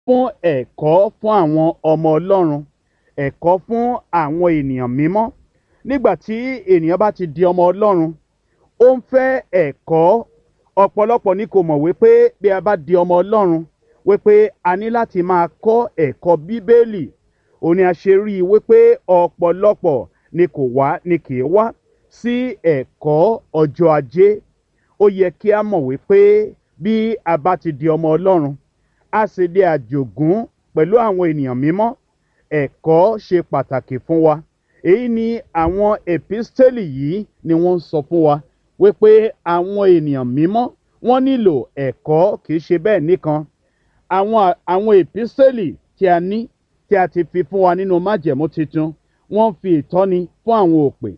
fún ẹ̀kọ́ fún àwọn ọmọ ọlọ́run ẹ̀kọ́ fún àwọn ènìyàn mímọ́ nígbà tí ènìyàn bá ti di ọmọ ọlọ́run ó ń fẹ́ ẹ̀kọ́ ọ̀pọ̀lọpọ̀ ni kò mọ̀ wípé bí a bá di ọmọ ọlọ́run wípé a ní láti máa kọ́ ẹ̀kọ́ bíbélì òun ni a ṣe rí i wípé ọ̀pọ̀lọpọ̀ ni kò wá ni kì í wá sí ẹ̀kọ́ ọjọ́ ajé ó yẹ kí a mọ̀ wípé bí a bá ti di ọmọ ọlọ́run a sì di àjògún pẹ̀lú àwọn ènìyàn mímọ́ ẹ̀kọ́ ṣe pàtàkì fún wa èyí ni àwọn èpísítélì yìí ni wọ́n ń sọ fún wa wípé àwọn ènìyàn mímọ́ wọ́n nílò ẹ̀kọ́ kì í ṣe bẹ́ẹ̀ nìkan àwọn àwọn èpísítélì tí a ní tí a ti fi fún wa nínú májẹ̀mú tuntun wọ́n fi ìtọ́ni fún àwọn òpè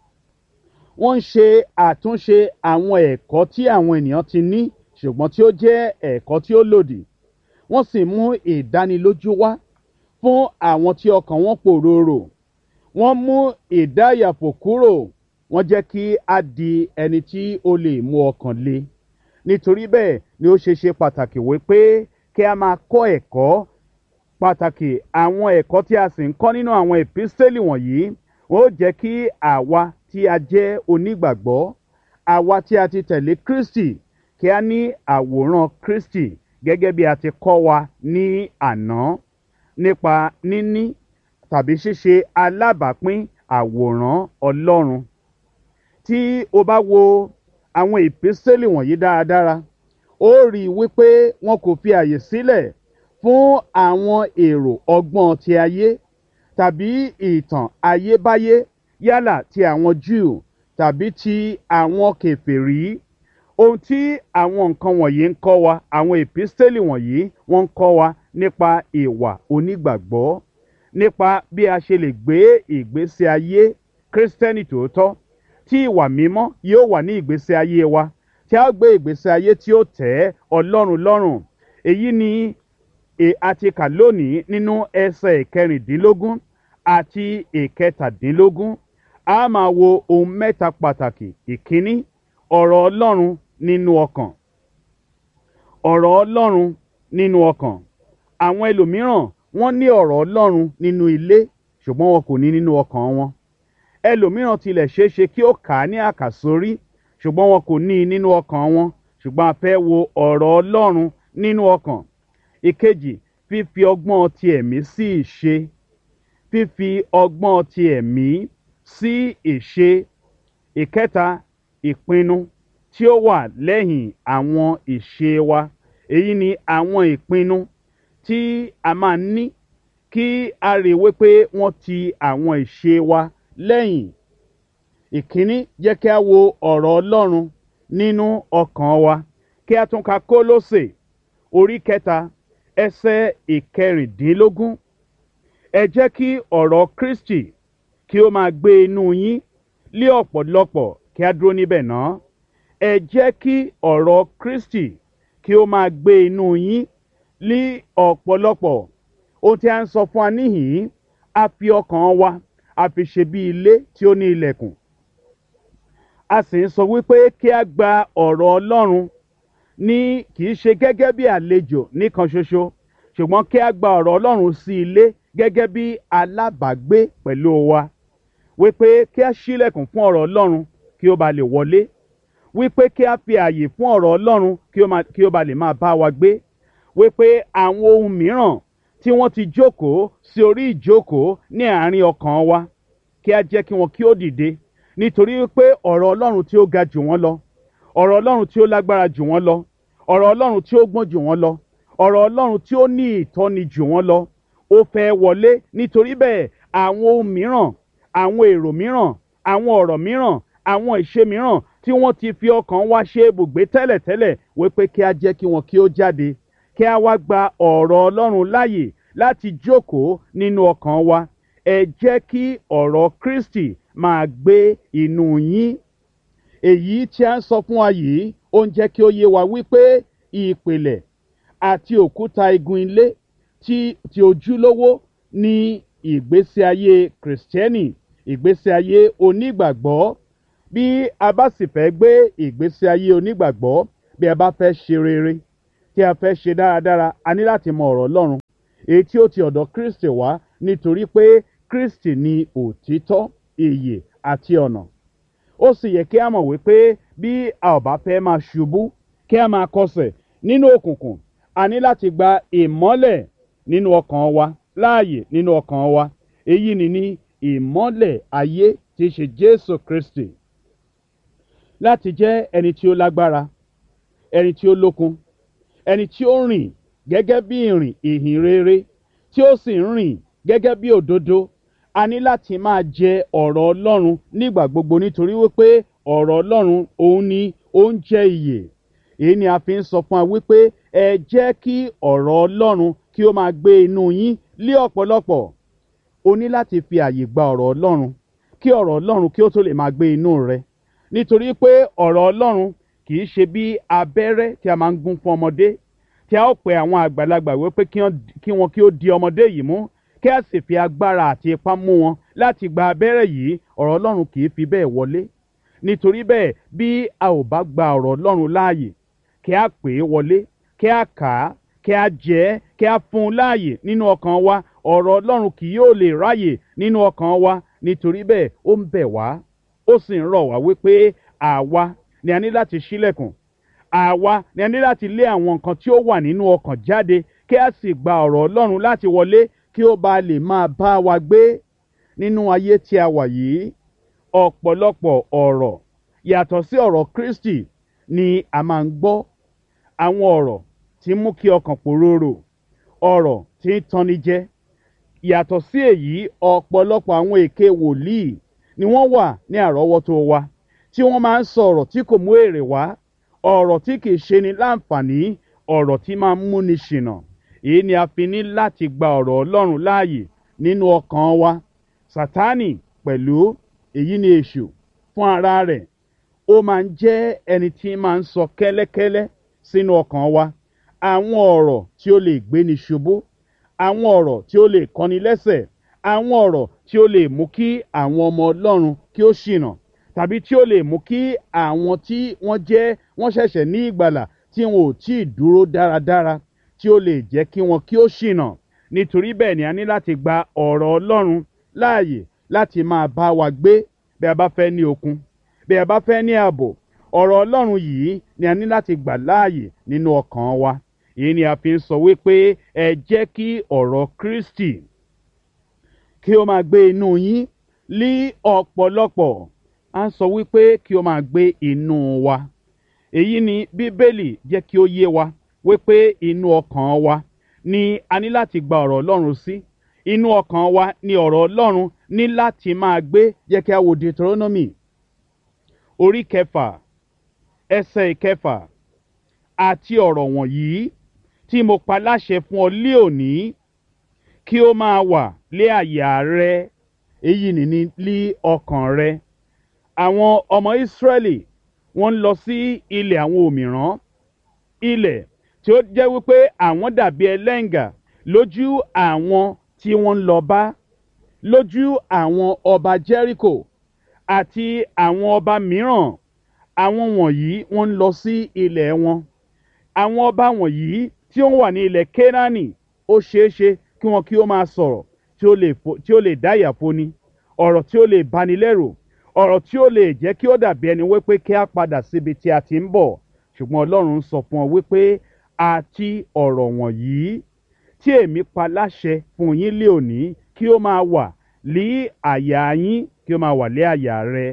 wọ́n ń ṣe àtúnṣe àwọn ẹ̀kọ́ tí àwọn ènìyàn ti ní ṣùgbọ́n tí ó jẹ́ ẹ̀kọ́ tí ó lòdì wọ́n sì mú ìdánilójú wá fún àwọn tí ọkàn wọn pòròrò wọ́n mú ìdáyàfò kúrò wọ́n jẹ́ kí a di ẹni tí ó lè mú ọkàn le nítorí bẹ́ẹ̀ ni ó ṣe ṣe pàtàkì wípé kí a máa kọ́ ẹ̀kọ́ pàtàkì àwọn ẹ̀kọ́ tí a sì ń kọ́ nínú àwọn èpísítélì wọ̀nyí wọ́n ó jẹ́ kí àwa tí a jẹ́ onígbàgbọ́ àwa tí a ti tẹ̀lé kristi kí a ní àwòrán kristi gẹ́gẹ́ bí a ti kọ́ wa ní àná nípa níní tàbí ṣíṣe alábàápín àwòrán ọlọ́run tí o bá wo àwọn ìpínsẹ́lì wọ̀nyí dáradára ó rí i wípé wọn kò fi àyè sílẹ̀ fún àwọn èrò ọgbọ́n ti ayé tàbí ìtàn ayébáyé yálà ti àwọn jew tàbí ti àwọn kèfèrí ohun tí àwọn nǹkan wọ̀nyí ń kọ́ wa àwọn ìpínsẹ́lì wọ̀nyí wọ́n ń kọ́ wa nípa ìwà onígbàgbọ́ nípa bí a ṣe lè gbé ìgbésí ayé kírísítẹ́nì tòótọ́ tí ìwà mímọ́ yóò wà ní ìgbésí ayé wa tí a gbé ìgbésí ayé tí ó tẹ́ ọlọ́run lọ́rùn èyí ni a ti kà lónìí nínú ẹsẹ̀ ìkẹrìndínlógún àti ìkẹtàdínlógún a máa wo ohun mẹ́ta pàtàkì ìkíní ọ̀rọ̀ ọlọ́run nínú ọkàn ọ̀rọ̀ ọlọ́run nínú ọkàn àwọn ẹlòmíràn wọ́n ní ọ̀rọ̀ ọlọ́run nínú ilé ṣùgbọ́n wọn kò ní nínú ọkàn wọn ẹlòmíràn tilẹ̀ ṣeé ṣe kí ó kà á ní àkàsórí ṣùgbọ́n wọn kò ní i nínú ọkàn wọn ṣùgbọ́n a fẹ́ wo ọ̀rọ̀ ọlọ́run nínú ọkàn ìkejì fífi ọgbọ́n ti ẹ̀mí sí ìṣe fífi ọgbọ́n ti ẹ̀mí sí ìṣe ìkẹta ìpinnu tí ó wà lẹ́yìn àwọn ìṣe wa èyí ni àwọn ìpinnu tí a máa ní kí a rí wípé wọ́n ti àwọn ìṣe wa lẹ́yìn ìkíní jẹ́ kí a wo ọ̀rọ̀ ọlọ́run nínú ọkàn wa kí a tún ka kólósè orí kẹta ẹsẹ̀ ìkẹrìndínlógún ẹ jẹ́ kí ọ̀rọ̀ kristi kí ó máa gbé inú yín lé ọ̀pọ̀lọpọ̀ kí a dúró níbẹ̀ náà ẹ jẹ́ kí ọ̀rọ̀ kristi kí ó máa gbé inú yín lé ọ̀pọ̀lọpọ̀ ohun tí a ń sọ fún wa níhìn-ín a fi ọkàn wa a fi ṣe bí ilé tí ó ní ilẹ̀kùn a sì ń sọ wípé kí a gba ọ̀rọ̀ ọlọ́run ní kì í ṣe gẹ́gẹ́ bí àlejò nìkan ṣoṣo ṣùgbọ́n kí a gba ọ̀rọ̀ ọlọ́run sí ilé gẹ́gẹ́ bí alábàágbé pẹ̀lú wa wípé kí a ṣílẹ̀kùn fún ọ̀rọ̀ ọlọ́run kí ó ba lè wọlé wípé kí a fi àyè fún ọ̀rọ̀ ọlọ́run kí ó ba lè máa bá wa gbé wípé àwọn ohun mìíràn tí wọ́n ti jókòó sí orí ìjókòó ní àárín ọkàn wa kí a jẹ́ kí wọn kí ó dìde nítorí pé ọ̀rọ̀ ọlọ́run tí ó ga jù wọ́n lọ ọ̀rọ̀ ọlọ́run tí ó lágbára jù wọ́n lọ ọ̀rọ̀ ọlọ́run tí ó gbọ́n jù wọ́n lọ ọ̀rọ̀ ọlọ́run tí ó ní ìtọ́ni jù wọ́n lọ ó fẹ́ wọlé nítorí bẹ́ẹ̀ àwọn ohun mìíràn àwọn èrò mìíràn àwọn ọ̀rọ̀ mìíràn àwọn ìṣe mìíràn tí wọ́n ti fi ọkàn wa ṣe ibùgbé tẹ́lẹ̀tẹ́lẹ̀ wípé kí a jẹ́ kí wọn kí ó jáde kí a wá gba ọ̀rọ̀ ọlọ́run láàyè láti jókòó nínú ọkàn wa ẹ jẹ́ kí ọ̀rọ̀ kristi máa gbé inú yín èyí tí a ń sọ fún wa yìí ó ń jẹ́ kí ó yé wa wípé ìpìlẹ̀ àti òkúta igun ilé tí ti ojúlówó ní ìgbésí ayé kìrìsìtẹ́nì ìgbésí ayé onígbàgbọ́ bí a bá sì fẹ́ gbé ìgbésí ayé onígbàgbọ́ bí a bá fẹ́ ṣe rere tí a fẹ́ ṣe dáradára a ní láti mọ ọ̀rọ̀ ọlọ́run èyí tí ó ti ọ̀dọ̀ kristi wá nítorí pé kristi ni òtítọ́ ìyè àti ọ̀nà ó sì yẹ kí a mọ̀ wípé bí a ò bá fẹ́ máa ṣubú kí a máa kọsẹ̀ nínú òkùnkùn a ní láti gba ìmọ́lẹ̀ nínú ọkàn wa láàyè nínú ọkàn wa èyí ni ní ìmọ́lẹ̀ ayé tí í ṣe jésù kristi láti jẹ́ ẹni tí ó lágbára ẹni tí ó lókun ẹni tí ó rìn gẹ́gẹ́ bí ìrìn ìhìn rere tí ó sì ń rìn gẹ́gẹ́ bí òdodo a ní láti máa jẹ ọ̀rọ̀ ọlọ́run nígbà gbogbo nítorí wípé ọ̀rọ̀ ọlọ́run òun ni oúnjẹ ìyè èyí ni a fi ń sọ fún wa wípé ẹ jẹ́ kí ọ̀rọ̀ ọlọ́run kí ó máa gbé inú yín lé ọ̀pọ̀lọpọ̀ o ní láti fi àyè gba ọ̀rọ̀ ọlọ́run kí ọ̀rọ̀ ọlọ́run kí ó tó lè máa gbé inú rẹ nítorí pé ọ̀rọ̀ ọlọ́run kì í ṣe bí abẹ́rẹ́ tí a máa ń gún fún ọmọdé tí a ó pe àwọn àgbàlagbà wípé kí wọn kí ó di ọmọdé yìí mú kí a sì fi agbára àti ipá mú wọn láti gba abẹ́rẹ́ yìí ọ̀rọ̀ ọlọ́run kì í fi bẹ́ẹ̀ wọlé nítorí bẹ́ẹ̀ bí a ò bá gba ọ̀rọ̀ ọlọ́run láàyè kí a pè é wọlé kí a kà á kí a jẹ ẹ́ kí a fún un láàyè nínú ọkàn wa ọ̀rọ̀ ọlọ́run kì yóò lè ráyè nínú ọkàn wa nítorí bẹ́ẹ̀ ó ń bẹ̀ wá ó sì ń rọ̀ wá wípé àwa ni a ní láti ṣílẹ̀kùn àwa ni a ní láti lé àwọn nǹkan tí ó wà nínú ọkàn jáde kí a sì gba ọ̀rọ̀ ọlọ́run láti wọlé kí ó bá lè máa bá wa gbé nínú ayé tí a wà yìí ọ̀pọ̀lọpọ̀ ọ̀rọ̀ yàtọ̀ sí ọ̀rọ̀ kristi ni a máa ń gbọ́ àwọn ọ̀rọ̀ tí mú kí ọkàn pòróró ọ̀rọ̀ tí ń tanni jẹ yàtọ̀ sí èyí ọ̀pọ̀lọpọ̀ àwọn èké wòlíì ni wọ́n wà ní àrọ́wọ́tó wa tí wọ́n máa ń sọ ọ̀rọ̀ tí kò mú èrè wá ọ̀rọ̀ tí kìí ṣe ni láǹfààní ọ̀rọ̀ tí máa ń múni ṣìnà èyí ni a fi ní láti gba ọ̀rọ̀ ọlọ́run láàyè nínú ọkàn wa sátánì pẹ̀lú èyí ni èṣù fún ara rẹ̀ ó máa ń jẹ́ ẹni tí máa ń sọ kẹ́lẹ́kẹ́lẹ́ sínú ọkàn wa àwọn ọ̀rọ̀ tí ó lè gbéni ṣubú àwọn ọ̀rọ̀ tí ó lè kọ́ni lẹ́sẹ̀ àwọn ọ̀rọ̀ tí ó lè mú kí àwọn ọmọ ọlọ́run kí ó ṣìnà tàbí tí ó lè mú kí àwọn tí wọ́n jẹ́ wọ́n ṣẹ̀ṣẹ̀ ní ìgbàlà tí wọn ò tí ì dúró dáradára tí ó lè jẹ́ kí wọn kí ó ṣìnà nítorí bẹ́ẹ̀ ni a ní láti gba ọ̀rọ̀ ọlọ́run láàyè láti máa bá wa gbé bí a bá fẹ́ ní okun bí a bá fẹ́ ní ààbò ọ̀rọ̀ ọlọ́run yìí ni a ní láti gbà láàyè nínú ọkàn wa èyí ni a fi ń sọ wípé ẹ jẹ́ kí ọ̀rọ̀ kristi kí ó máa gbé inú yín lí ọ̀pọ̀lọpọ̀ a ń sọ wípé kí ó máa gbé inú wa èyí ni bíbélì jẹ́ kí ó yé wa wípé inú ọkàn wa ni a ní láti gba ọ̀rọ̀ ọlọ́run sí inú ọkàn wa ni ọ̀rọ̀ ọlọ́run ní láti máa gbé jẹ́ kí a wo deuteronomy orí kẹfà ẹsẹ̀ ìkẹfà àti ọ̀rọ̀ wọ̀nyí tí mo pa láṣẹ fún ọ lé òní kí ó máa wà lé àyà rẹ èyí nìní lí ọkàn rẹ àwọn ọmọ ìsírẹ́lì wọ́n ń lọ sí ilẹ̀ àwọn òmìrán ilẹ̀ tí ó jẹ́ wípé àwọn dàbí ẹlẹ́ǹgà lójú àwọn tí wọ́n ń lọ bá lójú àwọn ọba jẹ́ríkò àti àwọn ọba mìíràn àwọn wọ̀nyí wọ́n ń lọ sí ilẹ̀ wọn àwọn ọba wọ̀nyí tí ó wà ní ilẹ̀ kénáánì ó ṣeé ṣe kí wọn kí ó máa sọ̀rọ̀ tí ó lè dá ìyàfóni ọ̀rọ̀ tí ó lè bani lẹ́rù ọ̀rọ̀ tí ó lè jẹ́ kí ó dàbí ẹni wípé kí á padà síbi tí a ti ń bọ̀ ṣùgbọ́n ọlọ́run sọ fún ọ wípé àti ọ̀rọ̀ wọ̀nyí tí èmi pa láṣẹ fún yín lé òní kí ó máa wà lé àyà yín kí ó máa wà lé àyà rẹ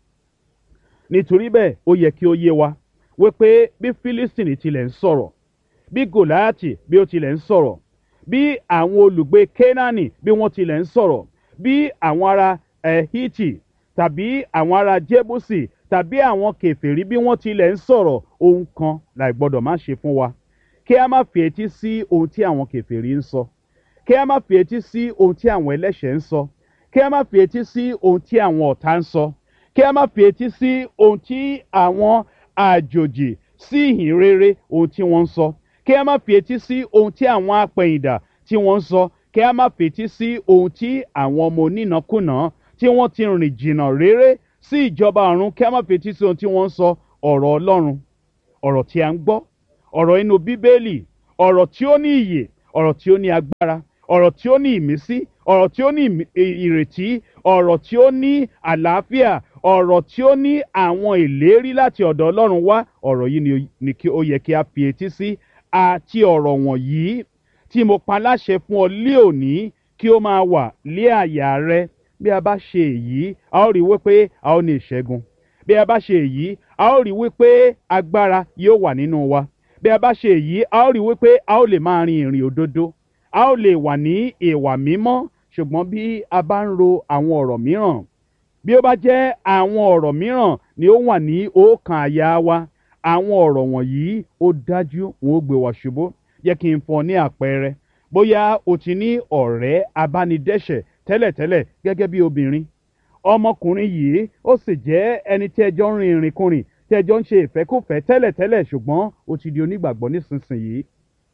nítorí bẹ́ẹ̀ ó yẹ kí ó yé wa wípé bí fílístìnì tilẹ̀ ń sọ̀rọ̀ bí gòláàtì bí ó tilẹ̀ ń sọ̀rọ̀ bí àwọn olùgbé kénáánì bí wọ́n tilẹ̀ ń sọ̀rọ̀ bí àwọn ará ẹ̀hítì tàbí àwọn ará jébùsì tàbí àwọn kèfèrí bí wọ́n tilẹ̀ ń sọ̀rọ̀ ohun kan láì gbọ́dọ̀ má ṣe fún wa kí a má fi etí sí ohun tí àwọn kèfèrí ń sọ kí a má fi etí sí ohun tí àwọn ẹlẹ́ṣẹ̀ ń sọ kí a má fi etí sí ohun tí àwọn ọ̀tá ń sọ kí a má fi etí sí ohun tí àwọn àjòjì sí ìhìn rere ohun tí wọ́n ń sọ kí a má fi etí sí ohun tí àwọn apẹ̀yìndà tí wọ́n ń sọ kí a má fi etí sí ohun tí àwọn ọmọ onínàkúnà tí wọ́n ti rìn jìnnà réré sí ìjọba ọ̀run kí a má fi etí sí ohun tí wọ́n ń sọ ọ̀rọ̀ ọlọ́run ọ̀rọ̀ tí a ń gbọ́ ọ̀rọ̀ inú bíbélì ọ̀rọ̀ tí ó ní ìyè ọ̀rọ̀ tí ó ní agbára ọ̀rọ̀ tí ó ní ìmísí ọ̀rọ̀ tí ó ní ìmí- ì- ìrètí ọ̀rọ̀ tí ó ní àlàáfíà ọ̀rọ̀ tí ó ní àwọn ìlérí láti ọ̀dọ̀ ọlọ́run wá ọ̀rọ̀ yìí ni ó- ni kí ó yẹ kí a fi etí sí àti ọ̀rọ̀ wọ̀nyí tí mo pa láṣẹ fún ọ lé òní kí ó máa wà lé àyà rẹ bí a bá ṣe èyí a ó rí wípé a ó ní ìṣẹ́gun bí a bá ṣe èyí a ó rí wípé agbára yóò wà nínú wa bí a bá ṣe èyí a ó rí wípé a ó lè máa rin ìrìn òdodo a ó lè wà ní ìwà mímọ́ ṣùgbọ́n bí a bá ń ro àwọn ọ̀rọ̀ mìíràn bí ó bá jẹ́ àwọn ọ̀rọ̀ mìíràn ni ó wà ní ọkàn àyà wa àwọn ọ̀rọ̀ wọ̀nyí ó dájú wọn ó gbé wa ṣubú jẹ́ kí n fún ọ ní àpẹẹrẹ bóyá o ti ní ọ̀rẹ́ abánidẹ́ṣẹ̀ tẹ́lẹ̀tẹ́lẹ̀ gẹ́gẹ́ bí obìnrin ọmọkùnrin yìí ó sì jẹ́ ẹni tí ẹjọ́ ń rin ìrìnkùnrin tí ẹjọ́ ń ṣe ìfẹ́kùfẹ́ tẹ́lẹ̀tẹ́lẹ̀ ṣùgbọ́n ó ti di onígbàgbọ́ nísinsìnyí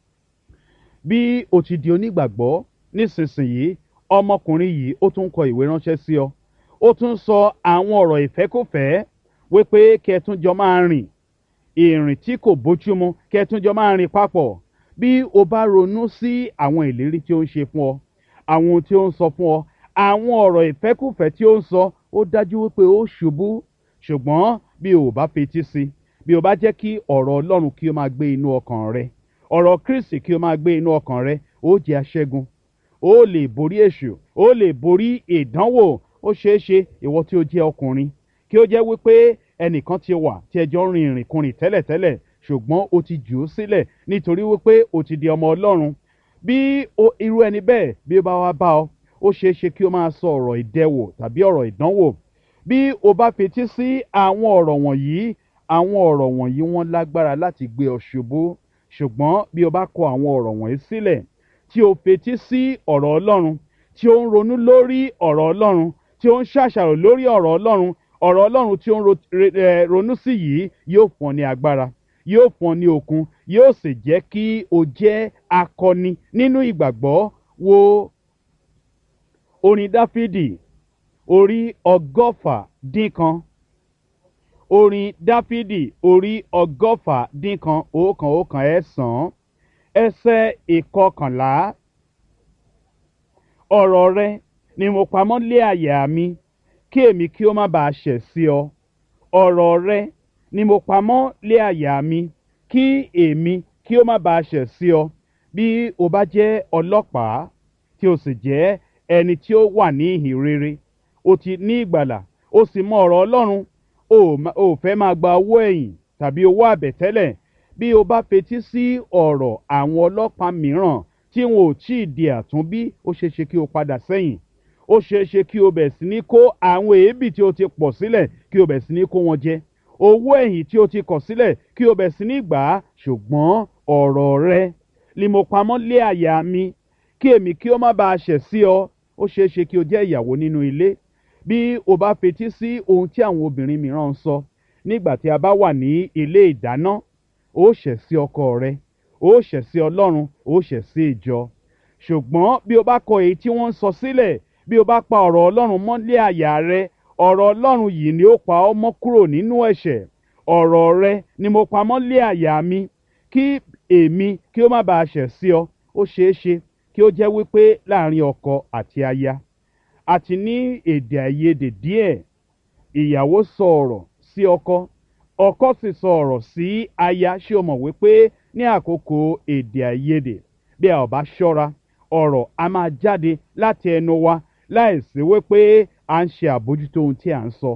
bí o ti di onígbàgbọ́ nísinsìnyí ọmọkùnrin yìí ó tún kọ ìwé ránṣẹ́ sí ọ ó tún sọ àwọn ọ̀rọ̀ ìfẹ́kùfẹ́ wípé kí ẹ tún jọ máa rìn ìrìn tí kò bójúmu kí ẹ tún jọ máa rìn papọ̀ bí o bá ronú sí àwọn ìlérí tí ó ń ṣe fún ọ àwọn ohun tí ó ń sọ fún ọ àwọn ọ̀rọ̀ ìfẹ́kùfẹ́ tí ó ń sọ ó dájú wípé ó ṣubú ṣùgbọ́n bí o ò bá fetí sí bí o bá jẹ́ kí ọ̀rọ̀ ọlọ́run kí o máa gbé inú ọkàn rẹ ọ̀rọ̀ kristi kí o máa gbé inú ọkàn rẹ ó jẹ́ aṣẹ́gun ó lè borí èṣù ó lè borí ìdánwò ó ṣeé ṣe ìwọ tí ó jẹ́ ọkùnrin kí ó jẹ́ wípé ẹnìkan ti wà tí ẹjọ́ ń rin ìrìnkùnrin tẹ́lẹ̀tẹ́lẹ̀ ṣùgbọ́n o ti jù ú sílẹ̀ nítorí wípé o ti di ọmọ ọlọ́run bí o- irú ẹni bẹ́ẹ̀ bí ó bá wá bá ọ ó ṣeé ṣe kí o máa sọ ọ̀rọ̀ ìdẹwò tàbí ọ̀rọ̀ ìdánwò bí o bá fetí sí àwọn ọ̀rọ̀ wọ̀nyí àwọn ọ̀rọ̀ wọ̀nyí wọ́n lágbára láti gbé ọ ṣubú ṣùgbọ́n bí o bá kọ àwọn ọ̀rọ̀ wọ̀nyí sílẹ̀ tí o fetí sí ọ̀rọ̀ ọlọ́run tí ó ń ronú lórí ọ̀rọ̀ ọlọ́run tí ó ń ṣàṣàrò lórí ọ̀rọ̀ ọlọ́run ọ̀rọ̀ ọlọ́run tí ó ń ro- re- eh, ronú sí yìí yóò fún ọ ní agbára yóò fún ọ ní okun yóò sì jẹ́ kí o jẹ́ akọni nínú ìgbàgbọ́ wo orin dáfídì orí ọgọ́fà dín kan orin dáfídì orí ọgọ́fà dín kan òókan òókan ẹ̀sán ẹsẹ̀ ìkọkànlá ọ̀rọ̀ rẹ ni mo pamọ́ lé àyà mi kí èmi kí ó má bàa ṣẹ̀ sí ọ ọ̀rọ̀ rẹ ni mo pamọ́ lé àyà mi kí èmi kí ó má bàa ṣẹ̀ sí ọ bí o bá jẹ́ ọlọ́pàá tí o sì jẹ́ ẹni tí ó wà ní ìhìn rere o ti ní ìgbàlà o sì mọ ọ̀rọ̀ ọlọ́run o ò ma- o ò fẹ́ máa gba owó ẹ̀yìn tàbí owó àbẹ̀tẹ́lẹ̀ bí o bá fetí sí ọ̀rọ̀ àwọn ọlọ́pàá mìíràn tí wọn ò tí ì di àtúnbí ó ṣeé ṣe kí o padà sẹ́yìn ó ṣeé ṣe kí o bẹ̀ sí ní kó àwọn èébì tí o ti pọ̀ sílẹ̀ kí o bẹ̀ sí ní kó wọn jẹ owó ẹ̀yìn tí o ti kọ̀ sílẹ̀ kí o bẹ̀ sí ní gbà á ṣùgbọ́n ọ̀rọ̀ rẹ ni mo pamọ́ lé àyà mi kí èmi kí ó má bàa ṣẹ̀ sí ọ ó ṣeé ṣe kí o jẹ́ ìyàwó nínú ilé bí o bá fetí sí ohun tí àwọn obìnrin mìíràn ń sọ nígbà tí a bá wà ní ilé ìdáná ó ṣẹ̀ sí ọkọ rẹ ó ṣẹ̀ sí ọlọ́run ó ṣẹ̀ sí ìjọ ṣùgbọ́n bí o bá kọ èyí tí wọ́n ń sọ sílẹ̀ bí o bá pa ọ̀rọ̀ ọlọ́run mọ́lé àyà rẹ ọ̀rọ̀ ọlọ́run yìí ni ó pa ọ́ mọ́ kúrò nínú ẹ̀ṣẹ̀ ọ̀rọ̀ rẹ ni mo pa mọ́lé àyà mi kí èmi kí ó má bàa ṣẹ̀ sí ọ ó ṣeé ṣe kí ó jẹ́ wípé láàrin ọkọ àti aya àti ní èdè àìyedè díẹ̀ ìyàwó sọ ọ̀rọ̀ sí ọkọ ọkọ sì sọ ọ̀rọ̀ sí aya ṣé o mọ̀ wípé ní àkókò èdè àìyedè bí a ò bá ṣọ́ra ọ̀rọ̀ a máa jáde láti ẹnu wa láìsí wípé à ń ṣe àbójútó ohun tí à ń sọ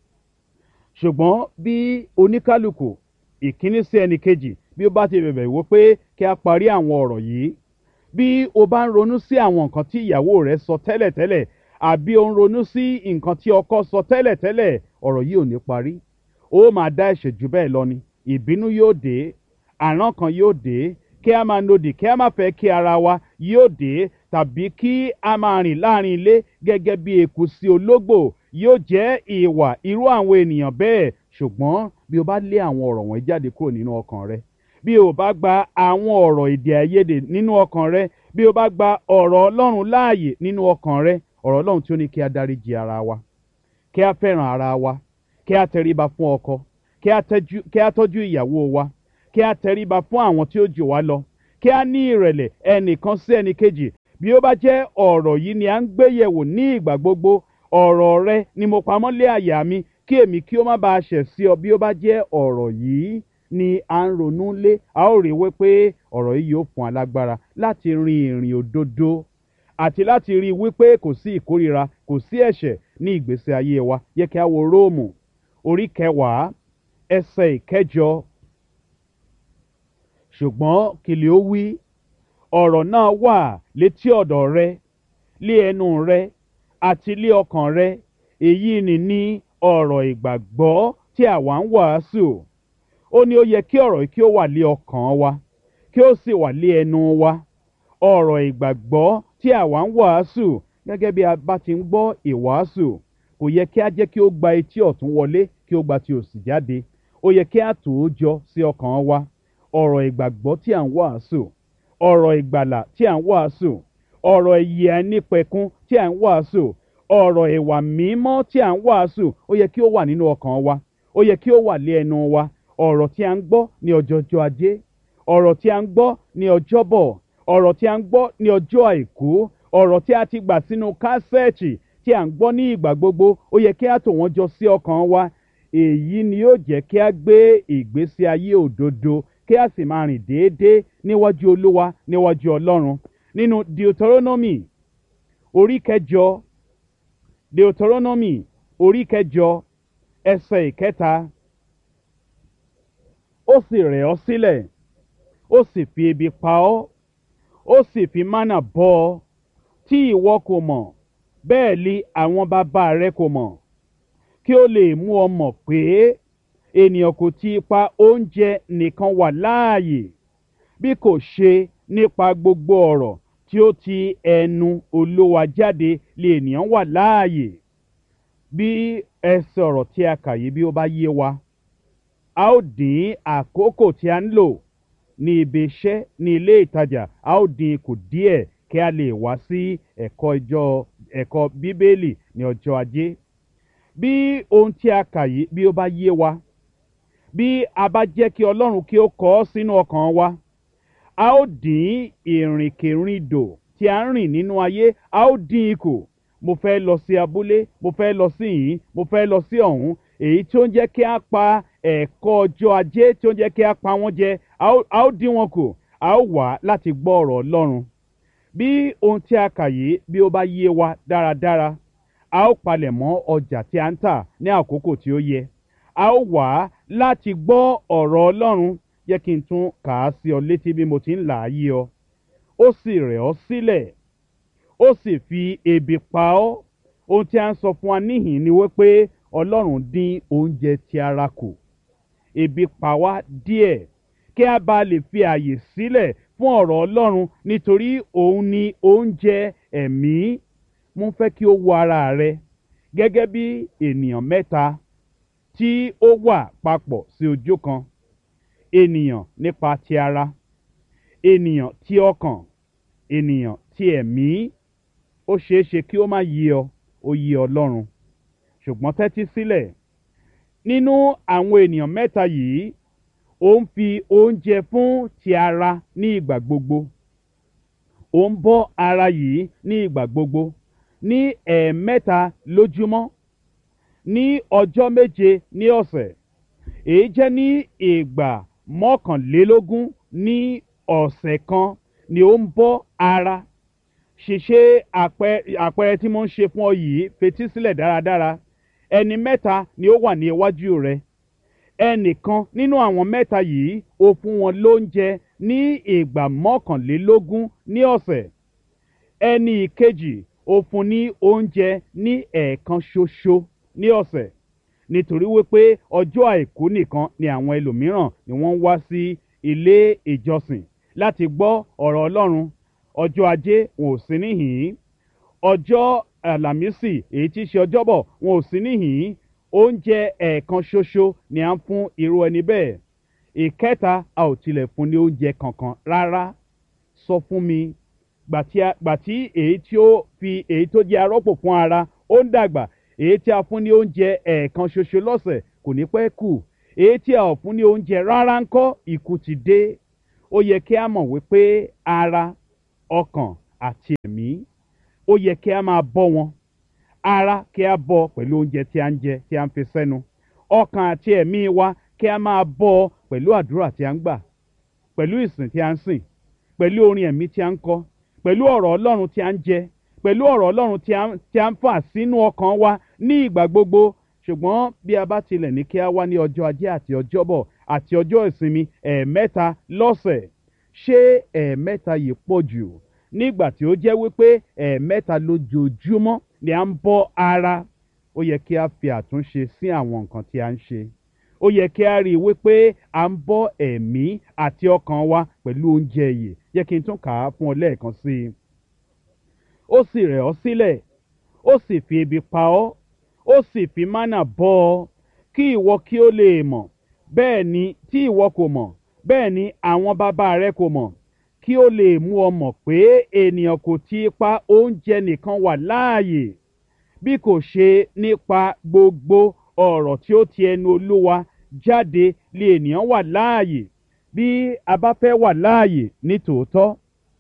ṣùgbọ́n bí oníkálukú ìkíní sí ẹnì kejì bí ó bá ti bẹ̀bẹ̀ wípé kí a parí àwọn ọ̀rọ̀ yìí bí o bá ń ronú sí àwọn nǹkan tí ìyàwó rẹ sọ tẹ́lẹ̀tẹ́lẹ̀ àbí o ń ronú sí nǹkan tí ọkọ sọ tẹ́lẹ̀tẹ́lẹ̀ ọ̀rọ̀ yìí ò ní parí ó máa dá ẹ̀ṣẹ̀ jù bẹ́ẹ̀ lọ ni ìbínú yóò dé àrán kan yóò dé kí a máa nodì kí a máa fẹ́ kí ara wa yóò dé tàbí kí a máa rìn láàrin ilé gẹ́gẹ́ bí eku sí ológbò yóò jẹ́ ìwà irú àwọn ènìyàn bẹ́ẹ̀ ṣùgbọ́n bí o bá lé àwọn ọ̀rọ̀ wọ̀nyí jáde kúrò nínú ọkàn rẹ bí o bá gba àwọn ọ̀rọ̀ èdè àìyedè nínú ọkàn rẹ bí o bá gba ọ̀rọ̀ ọlọ́run láàyè nínú ọkàn rẹ ọ̀rọ̀ ọlọ́run tí ó ní kí a dáríji ara wa kí a fẹ́ràn ara wa kí a tẹríba fún ọkọ kí a tẹ́jú- kí a tọ́jú ìyàwó wa kí a tẹríba fún àwọn tí ó jù wá lọ kí a ní ìrẹ̀lẹ̀ ẹnìkan sí ẹnìkejì bí ó bá jẹ́ ọ̀rọ̀ yìí ni à ń gbé yẹ̀wò ní ìgbà gbogbo ọ̀rọ̀ rẹ ni mo pamọ́ lé àyà mi kí èmi kí ó má bàa ṣẹ̀ sí ọ bí ó bá jẹ́ ọ̀rọ̀ yìí ni à ń ronú lé a ó rí wípé ọ̀rọ̀ yìí yóò fún alágbára láti rin ìrìn òdodo àti láti rí i wípé kò sí ìkórira kò sí ẹ̀ṣẹ̀ ní ìgbésí ayé wa yẹ kí a wo róòmù orí kẹwàá ẹsẹ̀ ìkẹjọ ṣùgbọ́n kìlì ó wí ọ̀rọ̀ náà wà létí ọ̀dọ̀ rẹ lé ẹnu rẹ àti lé ọkàn rẹ èyí ni ní ọ̀rọ̀ ìgbàgbọ́ tí àwa ń wàásù ó ní ó yẹ kí ọ̀rọ̀ yìí kí ó wà lé ọkàn wa kí ó sì wà lé ẹnu wa ọ̀rọ̀ ìgbàgbọ́ tí àwa ń wàásù gẹ́gẹ́ bí a bá ti ń gbọ́ ìwàásù kò yẹ kí a jẹ́ kí ó gba etí ọ̀tún wọlé kí ó gba ti òsì jáde ó yẹ kí a tò ó jọ sí ọkàn wa ọ̀rọ̀ ìgbàgbọ́ tí à ń wàásù ọ̀rọ̀ ìgbàlà tí à ń wàásù ọ̀rọ̀ ìyè ẹnípẹ̀kun tí à ń wàásù ọ̀rọ̀ ìwà mímọ́ tí à ń wàásù ó yẹ kí ó wà nínú ọkàn wa ó yẹ kí ó wà lé ẹnu wa ọ̀rọ̀ tí a ń gbọ́ ní ọjọ́jọ́ ajé ọ̀rọ̀ tí a ń gbọ́ ní ọjọ́bọ̀ ọ̀rọ̀ tí a ń gbọ́ ní ọjọ́ àìkú ọ̀rọ̀ tí a ti gbà sínú kásẹ̀ẹ̀tì tí a ń gbọ́ ní ìgbà gbogbo ó yẹ kí a tò wọ́n jọ sí ọkàn wa èyí ni yóò jẹ́ kí a gbé ìgbésí ayé òdodo kí a sì máa rìn déédéé níwájú olúwa níwájú ọlọ́run nínú deuteronomy orí kẹjọ deuteronomy orí kẹjọ ẹsẹ̀ ìkẹta ó sì rẹ̀ ọ́ sílẹ̀ ó sì fi ebi pa ọ́ ó sì fi mánà bọ́ ọ tí ìwọ kò mọ̀ bẹ́ẹ̀ li àwọn bàbá rẹ kò mọ̀ kí ó lè mú ọ mọ̀ pé ènìyàn kò ti ipa oúnjẹ nìkan wà láàyè bí kò ṣe nípa gbogbo ọ̀rọ̀ tí ó ti ẹnu olówa jáde lè ènìyàn wà láàyè bí ẹsẹ̀ ọ̀rọ̀ tí a kà yìí bí ó bá yé wa a ó dín àkókò tí a ń lò ní ibi iṣẹ́ ní ilé ìtajà a ó dín kù díẹ̀ kí a lè wá sí ẹ̀kọ́ ìjọ ẹ̀kọ́ bíbélì ní ọjọ́ ajé bí ohun tí a kà yìí bí ó bá yé wa bí a bá jẹ́ kí ọlọ́run kí ó kọ́ ọ́ sínú ọkàn wa a ó dín ìrìnkèrindò tí a ń rìn nínú ayé a ó dín ikù mo fẹ́ lọ sí abúlé mo fẹ́ lọ sí yìí mo fẹ́ lọ sí ọ̀hún èyí tí ó ń jẹ́ kí a pa ẹ̀kọ́ ọjọ́ ajé tí ó ń jẹ́ kí a pa wọ́n jẹ a ó dín wọn kù a ó wà láti gbọ́ ọ̀rọ̀ ọlọ́run bí ohun tí a kà yìí bí ó bá yé wa dáradára a ó palẹ̀ mọ́ ọjà tí a ń tà ní àkókò tí ó yẹ a ó wà láti gbọ́ ọ̀rọ̀ ọlọ́run yẹ kí n tún kà á sí ọ létí bí mo ti ń là á yí ọ ó sì rẹ̀ ọ́ sílẹ̀ ó sì fi ebi pa ọ́ ohun tí a ń sọ fún wa níhìn ni wípé ọlọ́run dín oúnjẹ ti ara kù ebi pa wá díẹ̀ kí a bá lè fi àyè sílẹ̀ fún ọ̀rọ̀ ọlọ́run nítorí òun ni oúnjẹ ẹ̀mí mo fẹ́ kí o wo ara rẹ gẹ́gẹ́ bí ènìyàn mẹ́ta tí ó wà papọ̀ sí ojú kan ènìyàn nípa ti ara ènìyàn ti ọkàn ènìyàn ti ẹ̀mí ó ṣeé ṣe kí ó má yé ọ ó yé ọlọ́run ṣùgbọ́n tẹ́tí sílẹ̀ nínú àwọn ènìyàn mẹ́ta yìí ó ń fi oúnjẹ fún ti ara ní ìgbà gbogbo ó ń bọ́ ara yìí ní ìgbà gbogbo ní ẹ̀ẹ̀mẹ́ta lójúmọ́ ní ọjọ́ méje ní ọ̀sẹ̀ èyí jẹ́ ní ìgbà mọ́kànlélógún ní ọ̀sẹ̀ kan ni ó ń bọ́ ara ṣèṣe àpẹẹrẹ tí mo ń ṣe fún ọ yìí fetí sílẹ̀ dáradára ẹni mẹ́ta ni ó wà ní iwájú rẹ ẹnìkan nínú àwọn mẹ́ta yìí ó fún wọn lóúnjẹ ní ìgbà mọ́kànlélógún ní ọ̀sẹ̀ ẹni ìkejì ó fún ní oúnjẹ ní ẹ̀ẹ̀kan ṣoṣo ní ọ̀sẹ̀ nítorí wípé ọjọ́ àìkú nìkan ni àwọn ẹlòmíràn ni wọ́n ń wá sí ilé ìjọsìn láti gbọ́ ọ̀rọ̀ ọlọ́run ọjọ́ ajé wọn ò sí níhìn-ín ọjọ́ àlàmísì èyí tí í ṣe ọjọ́bọ̀ wọn ò sí níhìn-ín oúnjẹ ẹ̀ẹ̀kan ṣoṣo ni à ń fún irú ẹni bẹ́ẹ̀ ìkẹta a ò tilẹ̀ fún ní oúnjẹ kankan rárá sọ fún mi gbàtí èyí tí ó fi èyí tó jẹ́ arọ́pò fún ara ó ń dàgbà èyí tí a fún ní oúnjẹ ẹ̀ẹ̀kan ṣoṣo lọ́sẹ̀ kò ní pẹ́ kù èyí tí a ò fún ní oúnjẹ rárá ń kọ́ ikú ti dé ó yẹ kí a mọ̀ wípé ara ọkàn àti ẹ̀mí ó yẹ kí a máa bọ́ wọn ara kí a bọ́ pẹ̀lú oúnjẹ tí a ń jẹ tí a ń fi sẹ́nu ọkàn àti ẹ̀mí wa kí a máa bọ́ pẹ̀lú àdúrà tí a ń gbà pẹ̀lú ìsìn tí a ń sìn pẹ̀lú orin ẹ̀mí tí a ń kọ pẹ̀lú ọ̀rọ̀ ọlọ́run tí a ń jẹ pẹ̀lú ọ̀rọ̀ ọlọ́run tí a ń- tí a ń fà sínú ọkàn wa ní ìgbà gbogbo ṣùgbọ́n bí a bá tilẹ̀ ní kí a wá ní ọjọ́ ajé àti ọjọ́bọ̀ àti ọjọ́ ìsinmi ẹ̀ẹ̀mẹ́ta lọ́sẹ̀ ṣé ẹ̀ẹ̀mẹ́ta yìí pọ̀ jù nígbà tí ó jẹ́ wípé ẹ̀ẹ̀mẹ́ta lójoojúmọ́ ni à ń bọ́ ara ó yẹ kí a fi àtúnṣe sí àwọn nǹkan tí a ń ṣe ó yẹ kí a rí i wípé à ń bọ́ ẹ̀mí àti ọkàn wa pẹ̀lú oúnjẹ yìí yẹ kí n tún kà á fún ọ lẹ́ẹ̀kan sí i ó sì rẹ̀ ọ́ sílẹ̀ ó sì fi ebi pa ọ́ ó sì fi mánà bọ́ ọ kí ìwọ kí ó lè mọ̀ bẹ́ẹ̀ ni tí ìwọ kò mọ̀ bẹ́ẹ̀ ni àwọn bàbá rẹ kò mọ̀ kí ó lè mú ọ mọ̀ pé ènìyàn kò ti pa oúnjẹ nìkan wà láàyè bí kò ṣe nípa gbogbo ọ̀rọ̀ tí ó ti ẹnu olúwa jáde lè ènìyàn wà láàyè bí a bá fẹ́ wà láàyè ní tòótọ́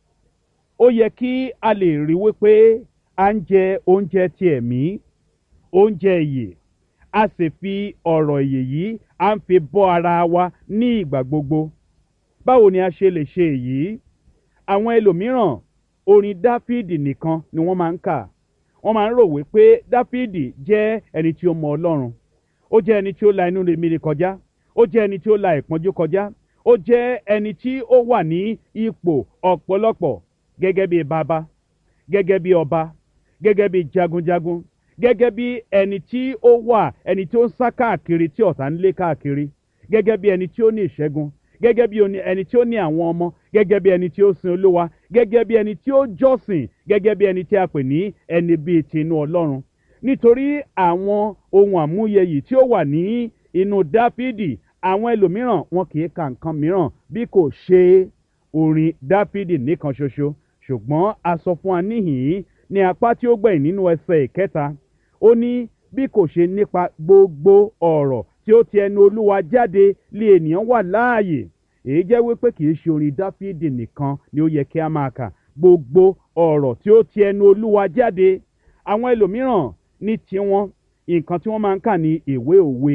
ó yẹ kí a lè rí wípé à ń jẹ oúnjẹ ti ẹ̀mí oúnjẹ ìyè a sì fi ọ̀rọ̀ ìyè yìí à ń fi bọ́ ara wa ní ìgbà gbogbo báwo ni a ṣe lè ṣe èyí àwọn ẹlòmíràn orin dáfídì nìkan ni wọ́n máa ń kà wọ́n máa ń rò wípé dáfídì jẹ́ ẹni tí ó mọ ọlọ́run ó jẹ́ ẹni tí ó la inú rèmíre kọjá ó jẹ́ ẹni tí ó la ìpọ́njú kọjá ó jẹ́ ẹni tí ó wà ní ipò ọ̀pọ̀lọpọ̀ gẹ́gẹ́ bí bàbá gẹ́gẹ́ bí ọba gẹ́gẹ́ bí jagunjagun gẹ́gẹ́ bí ẹni tí ó wà ẹni tí ó ń sá káàkiri tí ọ̀tá ń lé káàkiri gẹ́gẹ́ bí ẹni tí ó ní ìṣẹ́gun gẹ́gẹ́ bí oní- ẹni tí ó ní àwọn ọmọ gẹ́gẹ́ bí ẹni tí ó sin olúwa gẹ́gẹ́ bí ẹni tí ó jọ́sìn gẹ́gẹ́ bí ẹni tí a pè ní ẹni bíi tinú ọlọ́run nítorí àwọn ohun àmúyẹ yìí tí ó wà ní inú dáfídì àwọn ẹlòmíràn wọn kì í ka nǹkan mìíràn bí kò ṣe orin dáfídì nìkan ṣoṣo ṣùgbọ́n a sọ fún wa níhìn-ín ní apá tí ó gbẹ̀yìn nínú ẹsẹ̀ ìkẹta ó ní bí kò ṣe nípa gbogbo ọ̀rọ̀ tí ó ti ẹnu olúwa jáde lé ènìyàn wà láàyè èyí jẹ́ wípé kì í ṣe orin dáfídì nìkan ni ó yẹ kí a máa kà gbogbo ọ̀rọ̀ tí ó ti ẹnu olúwa jáde àwọn ẹlòmíràn ní tiwọn nǹkan tí wọ́n máa ń kà ní ìwé òwe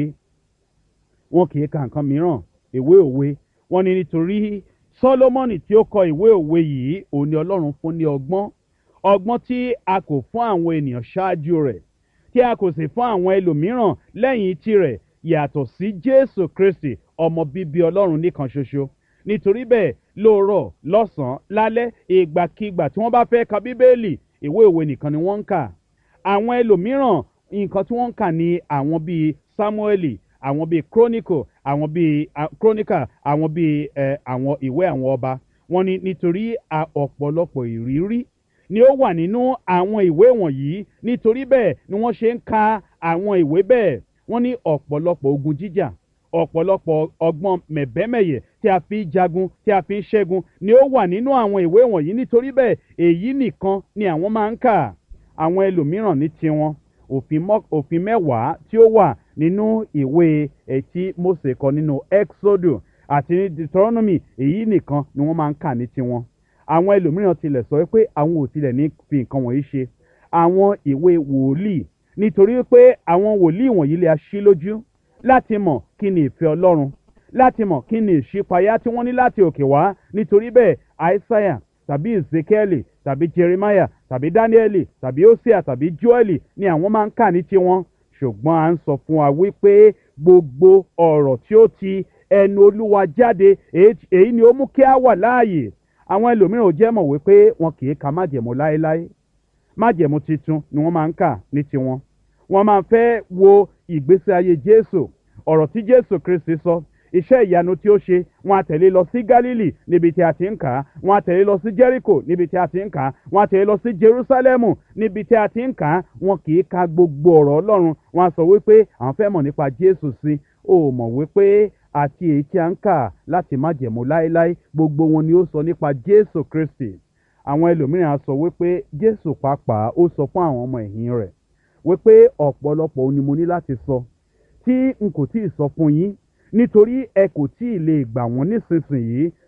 wọn kì í ka nǹkan mìíràn ìwé òwe wọn ni nítorí sọlọmọnì tí ó kọ ìwé òwe yìí òun ni ọlọ́run fún ní ọgbọ́n ọgbọ́n tí a kò fún àwọn ènìyàn ṣáájú rẹ̀ tí a kò sì fún àwọn ẹlòmíràn lẹ́yìn tirẹ̀ yàtọ̀ sí jésù kristi ọmọ bíbí ọlọ́run nìkan ṣoṣo nítorí bẹ́ẹ̀ lóòrọ̀ lọ́sàn-án lálẹ́ ìgbàkigbà tí wọ́n bá fẹ́ ka bíbélì ìwé òwe nìkan ni wọ́n ń kà àwọn ẹlòmíràn nǹkan tí wọ́n ń kà ní àwọn bíi samueli àwọn bíi chronicle àwọn bíi ah, chronicle àwọn bíi eh, àwọn ìwé àwọn ọba wọn ni nítorí a- ọ̀pọ̀lọpọ̀ ìrírí ni ó wà nínú àwọn ìwé wọ̀nyí nítorí bẹ́ẹ̀ ni wọ́n ṣe ń ka àwọn ìwé bẹ́ẹ̀ wọ́n ní ọ̀pọ̀lọpọ̀ ogun jíjà ọ̀pọ̀lọpọ̀ ọgbọ́n mẹ̀bẹ́mẹ̀yẹ tí a fi ń jagun tí a fi ń ṣẹ́gun ni ó wà nínú àwọn ìwé wọ̀nyí nítorí bẹ́ẹ̀ èyí nìkan ni àwọn máa ń kà àwọn ẹlòmíràn ní tiwọn òfin mọ́- òfin mẹ́wàá tí ó wà nínú ìwé ẹtí mose kọ nínú exodus àti ní deuteronomy èyí nìkan ni wọ́n máa ń kà ní tiwọn àwọn ẹlòmíràn tilẹ̀ sọ pé àwọn ò tilẹ̀ ní fi nǹkan wọ̀nyí ṣe àwọn ìwé wòlíì nítorí pé àwọn wòlíì wọ̀nyí lè aṣí lójú láti mọ̀ kí ni ìfẹ́ ọlọ́run láti mọ̀ kí ni ìṣípayá tí wọ́n ní láti òkè wá nítorí bẹ́ẹ̀ àìsáyà tàbí ezekieli tàbí jeremiah tàbí danieli tàbí hosea tàbí joeli ni àwọn máa ń kà ní tiwọn ṣùgbọ́n à ń sọ fún wa wípé gbogbo ọ̀rọ̀ tí ó ti ẹnu olúwa jáde èyí èyí ni ó mú kí a wà láàyè àwọn ẹlòmíràn ò jẹ́ mọ̀ wípé wọn kì í ka májẹ̀mú láéláé májẹ̀mú titun ni wọ́n máa ń kà ní tiwọn wọ́n máa fẹ́ wo ìgbésí ayé jésù ọ̀rọ̀ tí jésù kristi sọ iṣẹ́ ìyanu tí ó ṣe wọn á tẹ̀lé lọ sí gálílì níbi tí a ti ń kà á wọn á tẹ̀lé lọ sí jẹ́ríkò níbi tí a ti ń kà á wọn á tẹ̀lé lọ sí jerúsálẹ́mù níbi tí a ti ń kà á wọn kì í ka gbogbo ọ̀rọ̀ ọlọ́run wọn á sọ wípé àwọn fẹ́ mọ̀ nípa jésù sí ó mọ̀ wípé àti èyí tí a ń kà láti má jẹ̀mú láéláé gbogbo wọn ni ó sọ nípa jésù kristi àwọn ẹlòmíràn á sọ wípé jésù pàápàá ó sọ fún àwọn ọmọ ẹ̀yìn rẹ̀ wípé ọ̀pọ̀lọpọ̀ ohun ni mo ní láti sọ tí n kò tí ì sọ fún yín nítorí ẹ kò tí ì lè gbà wọ́n nísinsìnyí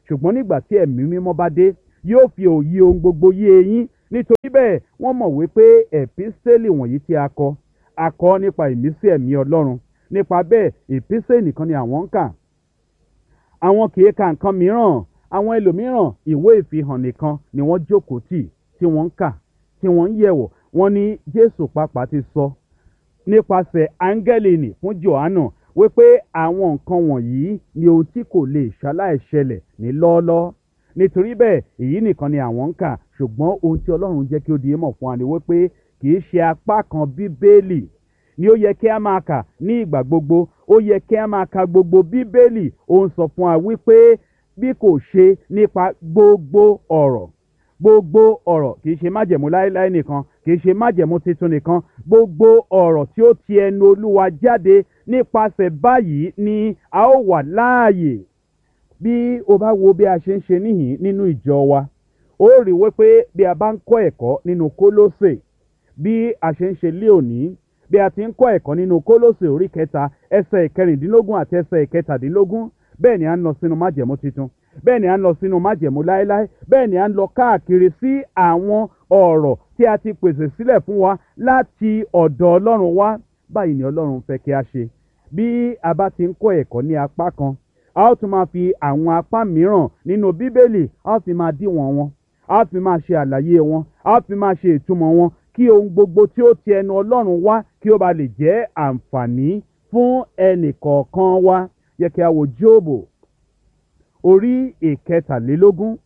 ṣùgbọ́n nígbà tí ẹ̀mí mímọ́ bá dé yóò fi òye ohun gbogbo yé eyín nítorí bẹ́ẹ̀ wọ́n mọ̀ wípé ẹ̀písẹ́lì wọ̀nyí tí a kọ a kọ nípa ìmísí ẹ̀mí ọlọ́run nípa bẹ́ẹ̀ ìpísẹ́ nìkan ni àwọn ń kà àwọn kì í ka nǹkan mìíràn àwọn ẹlòmíràn ìwé ìfihàn nìkan ni wọ́n jókòó tì tí wọ́n ń kà tí wọ́n ń yẹ̀wò wọ́n ní jésù pàápàá ti sọ nípasẹ̀ áńgẹ́lì nì fún johannu wípé àwọn nǹkan wọ̀nyí ni ohun tí kò lè ṣaláìṣẹlẹ̀ ní lọ́ọ́lọ́ọ́ nítorí bẹ́ẹ̀ èyí nìkan ni àwọn ń kà ṣùgbọ́n ohun tí ọlọ́run jẹ́ kí ó di mọ̀ fún wa ni wípé kì í ṣe apá kan bíbélì ni ó yẹ kí a máa kà ní ìgbà gbogbo ó yẹ kí a máa ka gbogbo bíbélì ó ń sọ fún wa wípé bí kò ṣe nípa gbogbo ọ̀rọ̀ gbogbo ọ̀rọ̀ kì í ṣe májẹ̀mú láéláé nìkan kì í ṣe májẹ̀mú tuntun nìkan gbogbo ọ̀rọ̀ tí ó ti ẹnu olúwa jáde nípasẹ̀ báyìí ni a ó wà láàyè bí o bá wo bí a ṣe ń ṣe níhìn nínú ìjọ wa ó rí wípé bí a bá ń kọ́ ẹ̀kọ́ nínú kólósè bí a ṣe ń ṣe lé òní bí a ti ń kọ́ ẹ̀kọ́ nínú kólósè orí kẹta ẹsẹ̀ ìkẹrìndínlógún àti ẹsẹ̀ ìkẹtàdínlógún bẹ́ẹ̀ ni a ń lọ sínú májẹ̀mú tuntun bẹ́ẹ̀ ni a ń lọ sínú májẹ̀mú láéláé bẹ́ẹ̀ ni a ń lọ káàkiri sí àwọn ọ̀rọ̀ tí a ti pèsè sílẹ̀ fún wa láti ọ̀dọ̀ ọlọ́run wá báyìí ni ọlọ́run fẹ́ kí a ṣe bí a bá ti ń kọ́ ẹ̀kọ́ ní apá kan a ó tún máa fi àwọn apá mìíràn nínú bíbélì a ó fi máa díwọ̀n wọn a ó fi máa ṣe àlàyé wọn a ó fi máa ṣe ìtumọ̀ wọn kí ohun gbogbo tí ó ti ẹnu ọlọ́run wá kí ó ba lè jẹ́ àǹfààní fún ẹnì kọ̀ọ̀kan wa yẹ kí a wo jóòbù orí ìkẹtàlélógún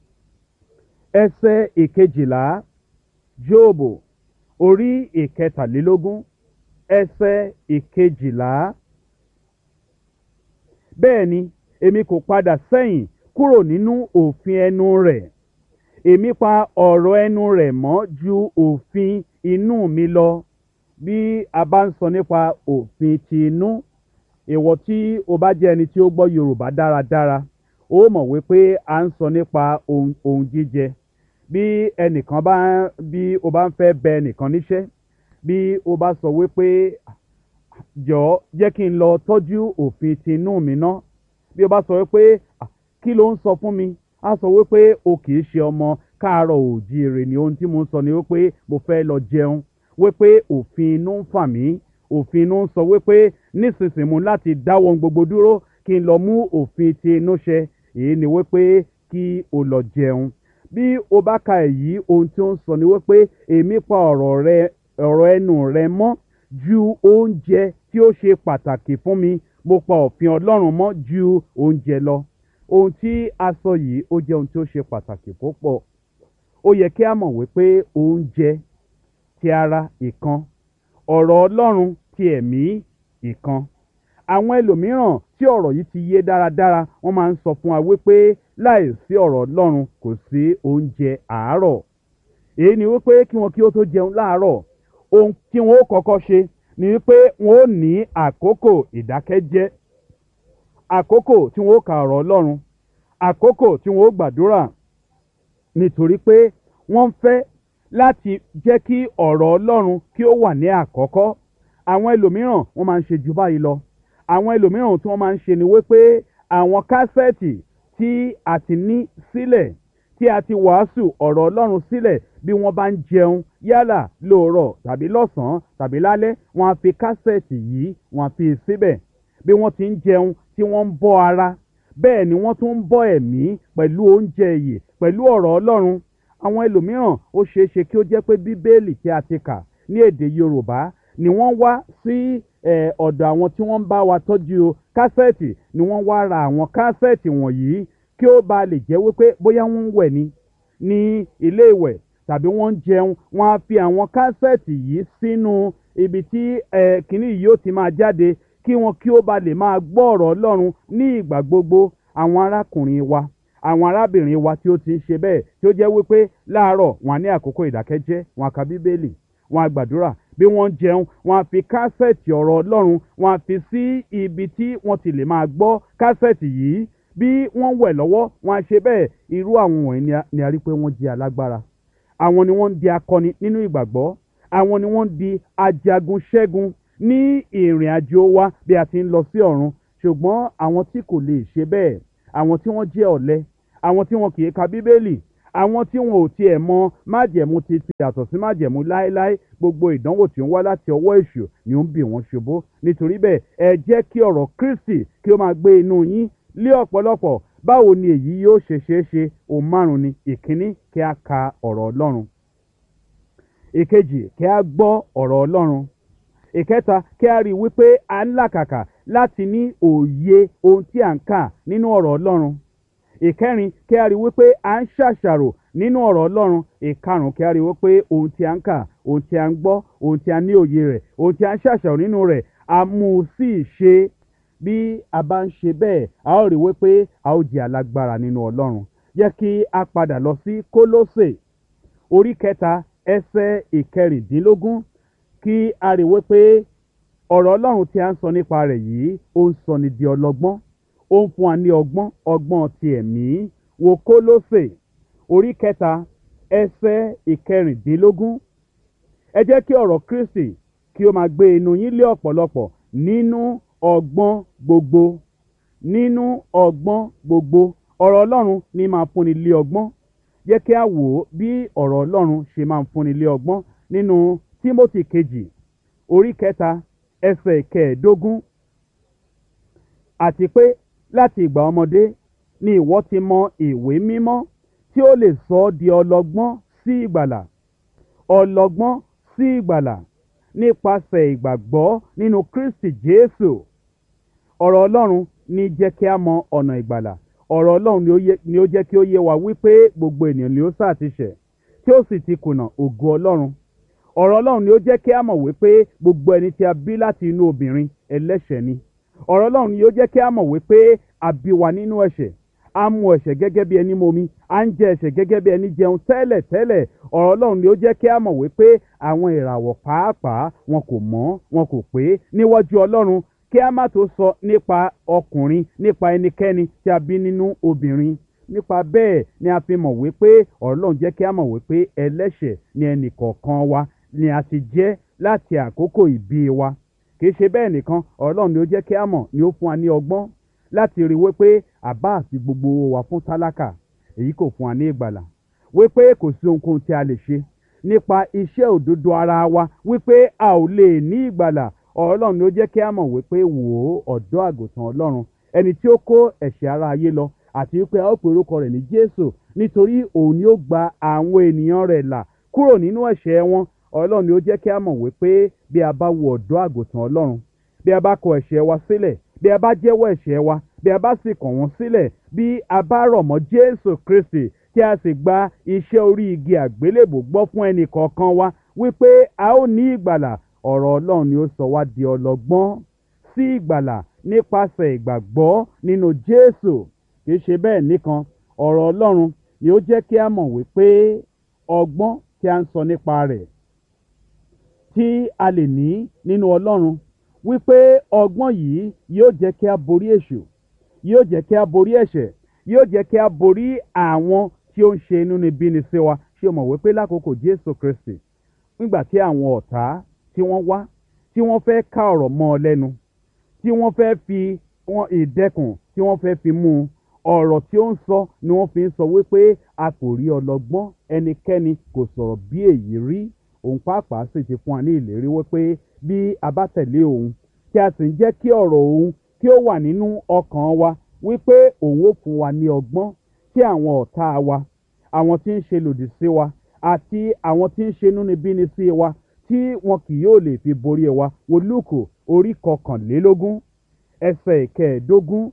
ẹsẹ̀ ìkejìlá jóòbù orí ìkẹtàlélógún ẹsẹ̀ ìkejìlá bẹ́ẹ̀ ni èmi kò padà sẹ́yìn kúrò nínú òfin ẹnu rẹ̀ èmi pa ọ̀rọ̀ ẹnu rẹ̀ mọ́ ju òfin inú mi lọ bí a bá ń sọ nípa òfin ti inú ìwọ tí o bá jẹ́ ẹni tí ó gbọ́ yorùbá dáradára ó mọ̀ wípé a ń sọ nípa ohun ohun jíjẹ bí ẹnìkan bá bí o bá ń fẹ́ bẹ ẹnìkan níṣẹ́ bí o bá sọ wípé jọ̀ọ́ jẹ́ kí n lọ tọ́jú òfin ti inú mi ná bí o bá sọ wípé kí ló ń sọ fún mi á sọ wípé o kì í ṣe ọmọ káàárọ̀ òjíire ni ohun tí mo ń sọ ni wípé mo fẹ́ lọ jẹun wípé òfin inú ń fà mí òfin inú ń sọ wípé nísinsìnyí mo láti dáwọ́ ohun gbogbo dúró kí n lọ mú òfin ti inú ṣẹ èyí ni wípé kí o lọ jẹun bí o bá ka èyí ohun tí ó ń sọ ni wípé èmi pa ọ̀rọ̀ rẹ ọ̀rọ̀ ẹnu rẹ mọ́ ju oúnjẹ tí ó ṣe pàtàkì fún mi mo pa òfin ọlọ́run mọ́ ju oúnjẹ lọ ohun tí a sọ yìí ó jẹ́ ohun tí ó ṣe pàtàkì púpọ̀ ó yẹ kí a mọ̀ wípé oúnjẹ ti ara ìkan ọ̀rọ̀ ọlọ́run ti ẹ̀mí ìkan àwọn ẹlòmíràn tí ọ̀rọ̀ yìí ti yé dáradára wọ́n máa ń sọ fún wa wípé láì sí ọ̀rọ̀ ọlọ́run kò sí oúnjẹ àárọ̀ èyí ni wípé kí wọn kí ó tó jẹun láàárọ̀ ohun tí wọn ó kọ́kọ́ ṣe ni wípé wọn ó ní àkókò ìdákẹ́jẹ́ àkókò tí wọn ó ka ọ̀rọ̀ ọlọ́run àkókò tí wọn ó gbàdúrà nítorí pé wọ́n fẹ́ láti jẹ́ kí ọ̀rọ̀ ọlọ́run kí ó wà ní àkọ́kọ́ àwọn ẹlòmíràn wọ́n máa ń ṣe jù báyìí lọ àwọn ẹlòmíràn tí wọ́n máa ń ṣe ni wípé àwọn kásẹ̀tì tí a ti ní sílẹ̀ tí a ti wàásù ọ̀rọ̀ ọlọ́run sílẹ̀ bí wọ́n bá ń jẹun yálà lóòrọ̀ tàbí lọ́sàn-án tàbí lálẹ́ wọ́n á fi kásẹ̀tì yìí wọ́n á fi síbẹ̀ bí wọ́n ti ń jẹun tí wọ́n ń bọ́ ara bẹ́ẹ̀ ni wọ́n tún ń bọ́ ẹ̀mí pẹ̀lú oúnjẹ ìyè pẹ̀lú ọ̀rọ̀ ọlọ́run àwọn ẹlòmíràn ó ṣeé ṣe kí ó jẹ́ pé bíbélì tí a ti kà ní èdè yorùbá ni wọ́n wá sí ọ̀dọ̀ àwọn tí wọ́n ń bá wa tọ́jú kásẹ̀tì ni wọ́n wá ra àwọn kásẹ̀tì wọ̀nyí kí ó ba lè jẹ́ wípé bóyá wọ́n ń wẹ̀ ni ní ilé ìwẹ̀ tàbí wọ́n ń jẹun wọ́n á fi àwọn kásẹ̀tì yìí sínú ibi tí kìnnì yìí ó ti máa jáde kí wọn kí ó ba lè máa gbọ́ ọ̀rọ̀ ọlọ́run ní ìgbà gbogbo àwọn arákùnrin wa àwọn arábìnrin wa tí ó ti ń ṣe bẹ́ẹ̀ tí ó jẹ́ wípé láàárọ̀ wọn á ní àkókò ìdákẹ́jẹ́ wọn á ka bíbélì wọn á gbàdúrà bí wọ́n ń jẹun wọn á fi kásẹ̀tì ọ̀rọ̀ ọlọ́run wọn á fi sí ibi tí wọ́n ti lè máa gbọ́ kásẹ̀tì yìí bí wọ́n wẹ̀ lọ́wọ́ wọn á ṣe bẹ́ẹ̀ irú àwọn wọ̀nyí ni a rí pé wọ́n jẹ́ alágbára àwọn ni wọ́n ń di akọni nínú ìgbàgbọ́ àwọn ni wọ́n ń di ajagun ṣẹ́gun ní ìrìn àjò wa bí a ti ń lọ sí ọ̀run ṣùgbọ́n àwọn tí kò lè ṣe bẹ́ẹ̀ àwọn tí wọ́n jẹ́ ọ̀lẹ àwọn tí wọn kì í ka bíbélì àwọn tí wọn ò tiẹ̀ mọ májẹ̀mú ti ti yàtọ̀ sí májẹ̀mú láéláé gbogbo ìdánwò tí ó ń wá láti ọwọ́ èṣù ni ó ń bì wọ́n ṣubú nítorí bẹ́ẹ̀ ẹ jẹ́ kí ọ̀rọ̀ kristi kí ó máa gbé inú yín lé ọ̀pọ̀lọpọ̀ báwo ni èyí yóò ṣe ṣeé ṣe ohun márùn ni ìkíní kí a ka ọ̀rọ̀ ọlọ́run ìkejì kí a gbọ́ ọ̀rọ̀ ọlọ́run ìkẹta kí a rí i wípé a ń làkàkà láti ní òye ohun tí à ń kà nínú ọ̀rọ̀ ọlọ́run ìkẹrin kí a rí i wípé à ń ṣàṣàrò nínú ọ̀rọ̀ ọlọ́run ìkarùn kí a rí i wípé ohun tí a ń kà ohun tí a ń gbọ́ ohun tí a ní òye rẹ̀ ohun tí a ń ṣàṣàrò nínú rẹ̀ a mú un sí ìṣe bí a bá ń ṣe bẹ́ẹ̀ a ó rí i wípé a ó di alágbára nínú ọlọ́run jẹ́ kí a padà lọ sí kólósè orí kẹta ẹsẹ̀ ìkẹrìndínlógún kí a rí i wípé ọ̀rọ̀ ọlọ́run tí a ń sọ nípa rẹ̀ yìí ó ń sọ ni di ọlọ́gbọ́n ó ń fún wa ní ọgbọ́n ọgbọ́n ti ẹ̀mí wo kólósè orí kẹta ẹsẹ̀ ìkẹrìndínlógún ẹ jẹ́ kí ọ̀rọ̀ kristi kí ó máa gbé inú yín lé ọ̀pọ̀lọpọ̀ nínú ọgbọ́n gbogbo nínú ọgbọ́n gbogbo ọ̀rọ̀ ọlọ́run ní máa fúnni lé ọgbọ́n jẹ́ kí a wò ó bí ọ̀rọ̀ ọlọ́run ṣe máa ń fúnni lé ọgbọ́n nínú tímótì kejì orí kẹta ẹsẹ̀ kẹẹ̀ẹ́dógún àti pé láti ìgbà ọmọdé ni ìwọ ti mọ ìwé mímọ́ tí ó lè sọ ọ́ di ọlọ́gbọ́n sí ìgbàlà ọlọ́gbọ́n sí ìgbàlà nípasẹ̀ ìgbàgbọ́ nínú kristi jésù ọ̀rọ̀ ọlọ́run ní jẹ́ kí a mọ ọ̀nà ìgbàlà ọ̀rọ̀ ọlọ́run ni ó yẹ- ni ó jẹ́ kí ó yé wa wípé gbogbo ènìyàn ni ó sáà ti ṣẹ̀ tí ó sì ti kùnà ògo ọlọ́run ọ̀rọ̀ ọlọ́run ni ó jẹ́ kí a mọ̀ wípé gbogbo ẹni tí a bí láti inú obìnrin ẹlẹ́ṣẹ̀ ni ọ̀rọ̀ ọlọ́run ni ó jẹ́ kí a mọ̀ wípé a bí wa nínú ẹ̀ṣẹ̀ a mu ẹ̀ṣẹ̀ gẹ́gẹ́ bí ẹni momi a ń jẹ ẹ̀ṣẹ̀ gẹ́gẹ́ bí ẹni jẹun tẹ́lẹ̀ tẹ́lẹ̀ ọ̀rọ̀ ọlọ́run ni ó jẹ́ kí a mọ̀ wípé àwọn ìràwọ̀ pàápàá wọn kò mọ́ wọn kò pé níwájú ọlọ́run kí a má tó sọ nípa ọkùnrin nípa ẹnikẹ́ni tí a bí nínú obìnrin nípa bẹ́ẹ̀ ni a fi mọ̀ wípé ọ̀rọ̀ ọlọ́run jẹ́ kí a mọ̀ wípé ẹlẹ́ṣẹ̀ ni ẹnì kọ̀ọ̀kan wa ni a ti jẹ́ láti àkókò ìbí wa kì í ṣe bẹ́ẹ̀ nìkan ọ̀rọ̀ ọlọ́run ni ó jẹ́ kí a mọ̀ ni ó fún wa ní ọgbọ́n láti rí wípé àbá àti gbogbo owó wa fún tálákà èyí kò fún wa ní ìgbàlà wípé kò sí ohunkóhun tí a lè ṣe nípa iṣẹ́ òdodo ara wa wípé a ò lè ní ìgbàlà ọ̀rọ̀ ọlọ́run ni ó jẹ́ kí a mọ̀ wípé wò ó ọ̀dọ́ àgùntàn ọlọ́run ẹni tí ó kó ẹ̀ṣẹ̀ ara ayé lọ àti wípé a ó pe orúkọ rẹ̀ ní jésù nítorí òun ni ó gba àwọn ènìyàn rẹ̀ là kúrò nínú ẹ̀ṣẹ̀ wọn ọ̀rọ̀ ọlọ́run ni ó jẹ́ kí a mọ̀ wípé bí a bá wo ọ̀dọ́ àgùntàn ọlọ́run bí a bá kọ ẹ̀ṣẹ̀ wa sílẹ̀ bí a bá jẹ́wọ́ ẹ̀ṣẹ̀ wa bí a bá sì kọ̀ wọ́n sílẹ̀ bí a bá rọ̀ mọ́ jésù kristi tí a sì gba iṣẹ́ orí igi àgbélébò gbọ́ fún ẹnì kọ̀ọ̀kan wa wípé a ó ní ìgbàlà ọ̀rọ̀ ọlọ́run ni ó sọ wá di ọlọ́gbọ́n sí ìgbàlà nípasẹ̀ ìgbàgbọ́ nínú jésù kì í ṣe bẹ́ẹ̀ nìkan ọ̀rọ̀ ọlọ́run ni ó jẹ́ kí a mọ̀ wípé ọgbọ́n tí a ń sọ nípa rẹ̀ tí a lè ní nínú ọlọ́run wípé ọgbọ́n yìí yóò jẹ́ kí a borí èṣù yóò jẹ́ kí a borí ẹ̀ṣẹ̀ yóò jẹ́ kí a borí àwọn tí ó ń ṣe inúnibíni sí wa ṣé o mọ̀ wípé lákòókò jésù kristi nígbà tí àwọn ọ̀tá tí wọ́n wá tí wọ́n fẹ́ ká ọ̀rọ̀ mọ́ ọ lẹ́nu tí wọ́n fẹ́ fi wọn ìdẹ́kùn tí wọ́n fẹ́ fi mú un ọ̀rọ̀ tí ó ń sọ ni wọ́n fi ń sọ wípé a kò rí ọlọ́gbọ́n ẹnikẹ́ni kò sọ̀rọ̀ bí èyí rí òun pàápàá sì ti fún wa ní ìlérí wípé bí a bá tẹ̀lé òun tí a sì ń jẹ́ kí ọ̀rọ̀ òun kí ó wà nínú ọkàn wa wípé òun ó fún wa ní ọgbọ́n tí àwọn ọ̀tá wa àwọn tí ń ṣe lòdì sí wa àti àwọn tí ń ṣe inúnibíni sí wa tí wọn kì yóò lè fi borí wa wo lúùkù orí kọkànlélógún ẹsẹ̀ ìkẹẹ̀ẹ́dógún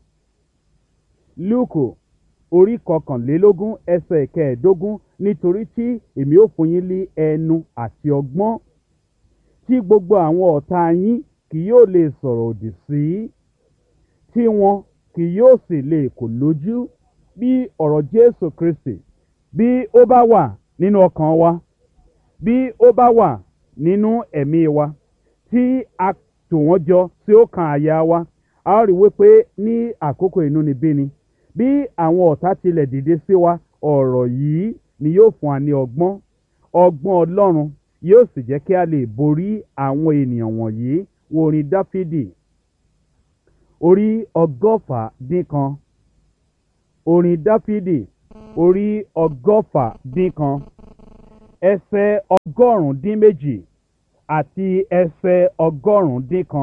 lúùkù orí kọkànlélógún ẹsẹ̀ ìkẹẹ̀ẹ́dógún nítorí tí èmi ó fún yín ní ẹnu àti ọgbọ́n tí gbogbo àwọn ọ̀tá yín kì yóò lè sọ̀rọ̀ òdì sí tí wọn kì yóò sì lè kò lójú bí ọ̀rọ̀ jésù kristi bí ó bá wà nínú ọkàn wa bí ó bá wà nínú ẹ̀mí wa tí a tò wọ́n jọ tí ó kan àyà wa a ó rí wípé ní àkókò inúnibíni bí àwọn ọ̀tá tilẹ̀ dìde sí wa ọ̀rọ̀ yìí ni yóò fún wa ní ọgbọ́n ọgbọ́n ọlọ́run yóò sì jẹ́ kí a lè borí àwọn ènìyàn wọ̀nyí wo orin dáfídì orí ọgọ́fà dín kan orin dáfídì orí ọgọ́fà dín kan ẹsẹ̀ ọgọ́rùn-ún dín méjì àti ẹsẹ̀ ọgọ́rùn-ún dín kan.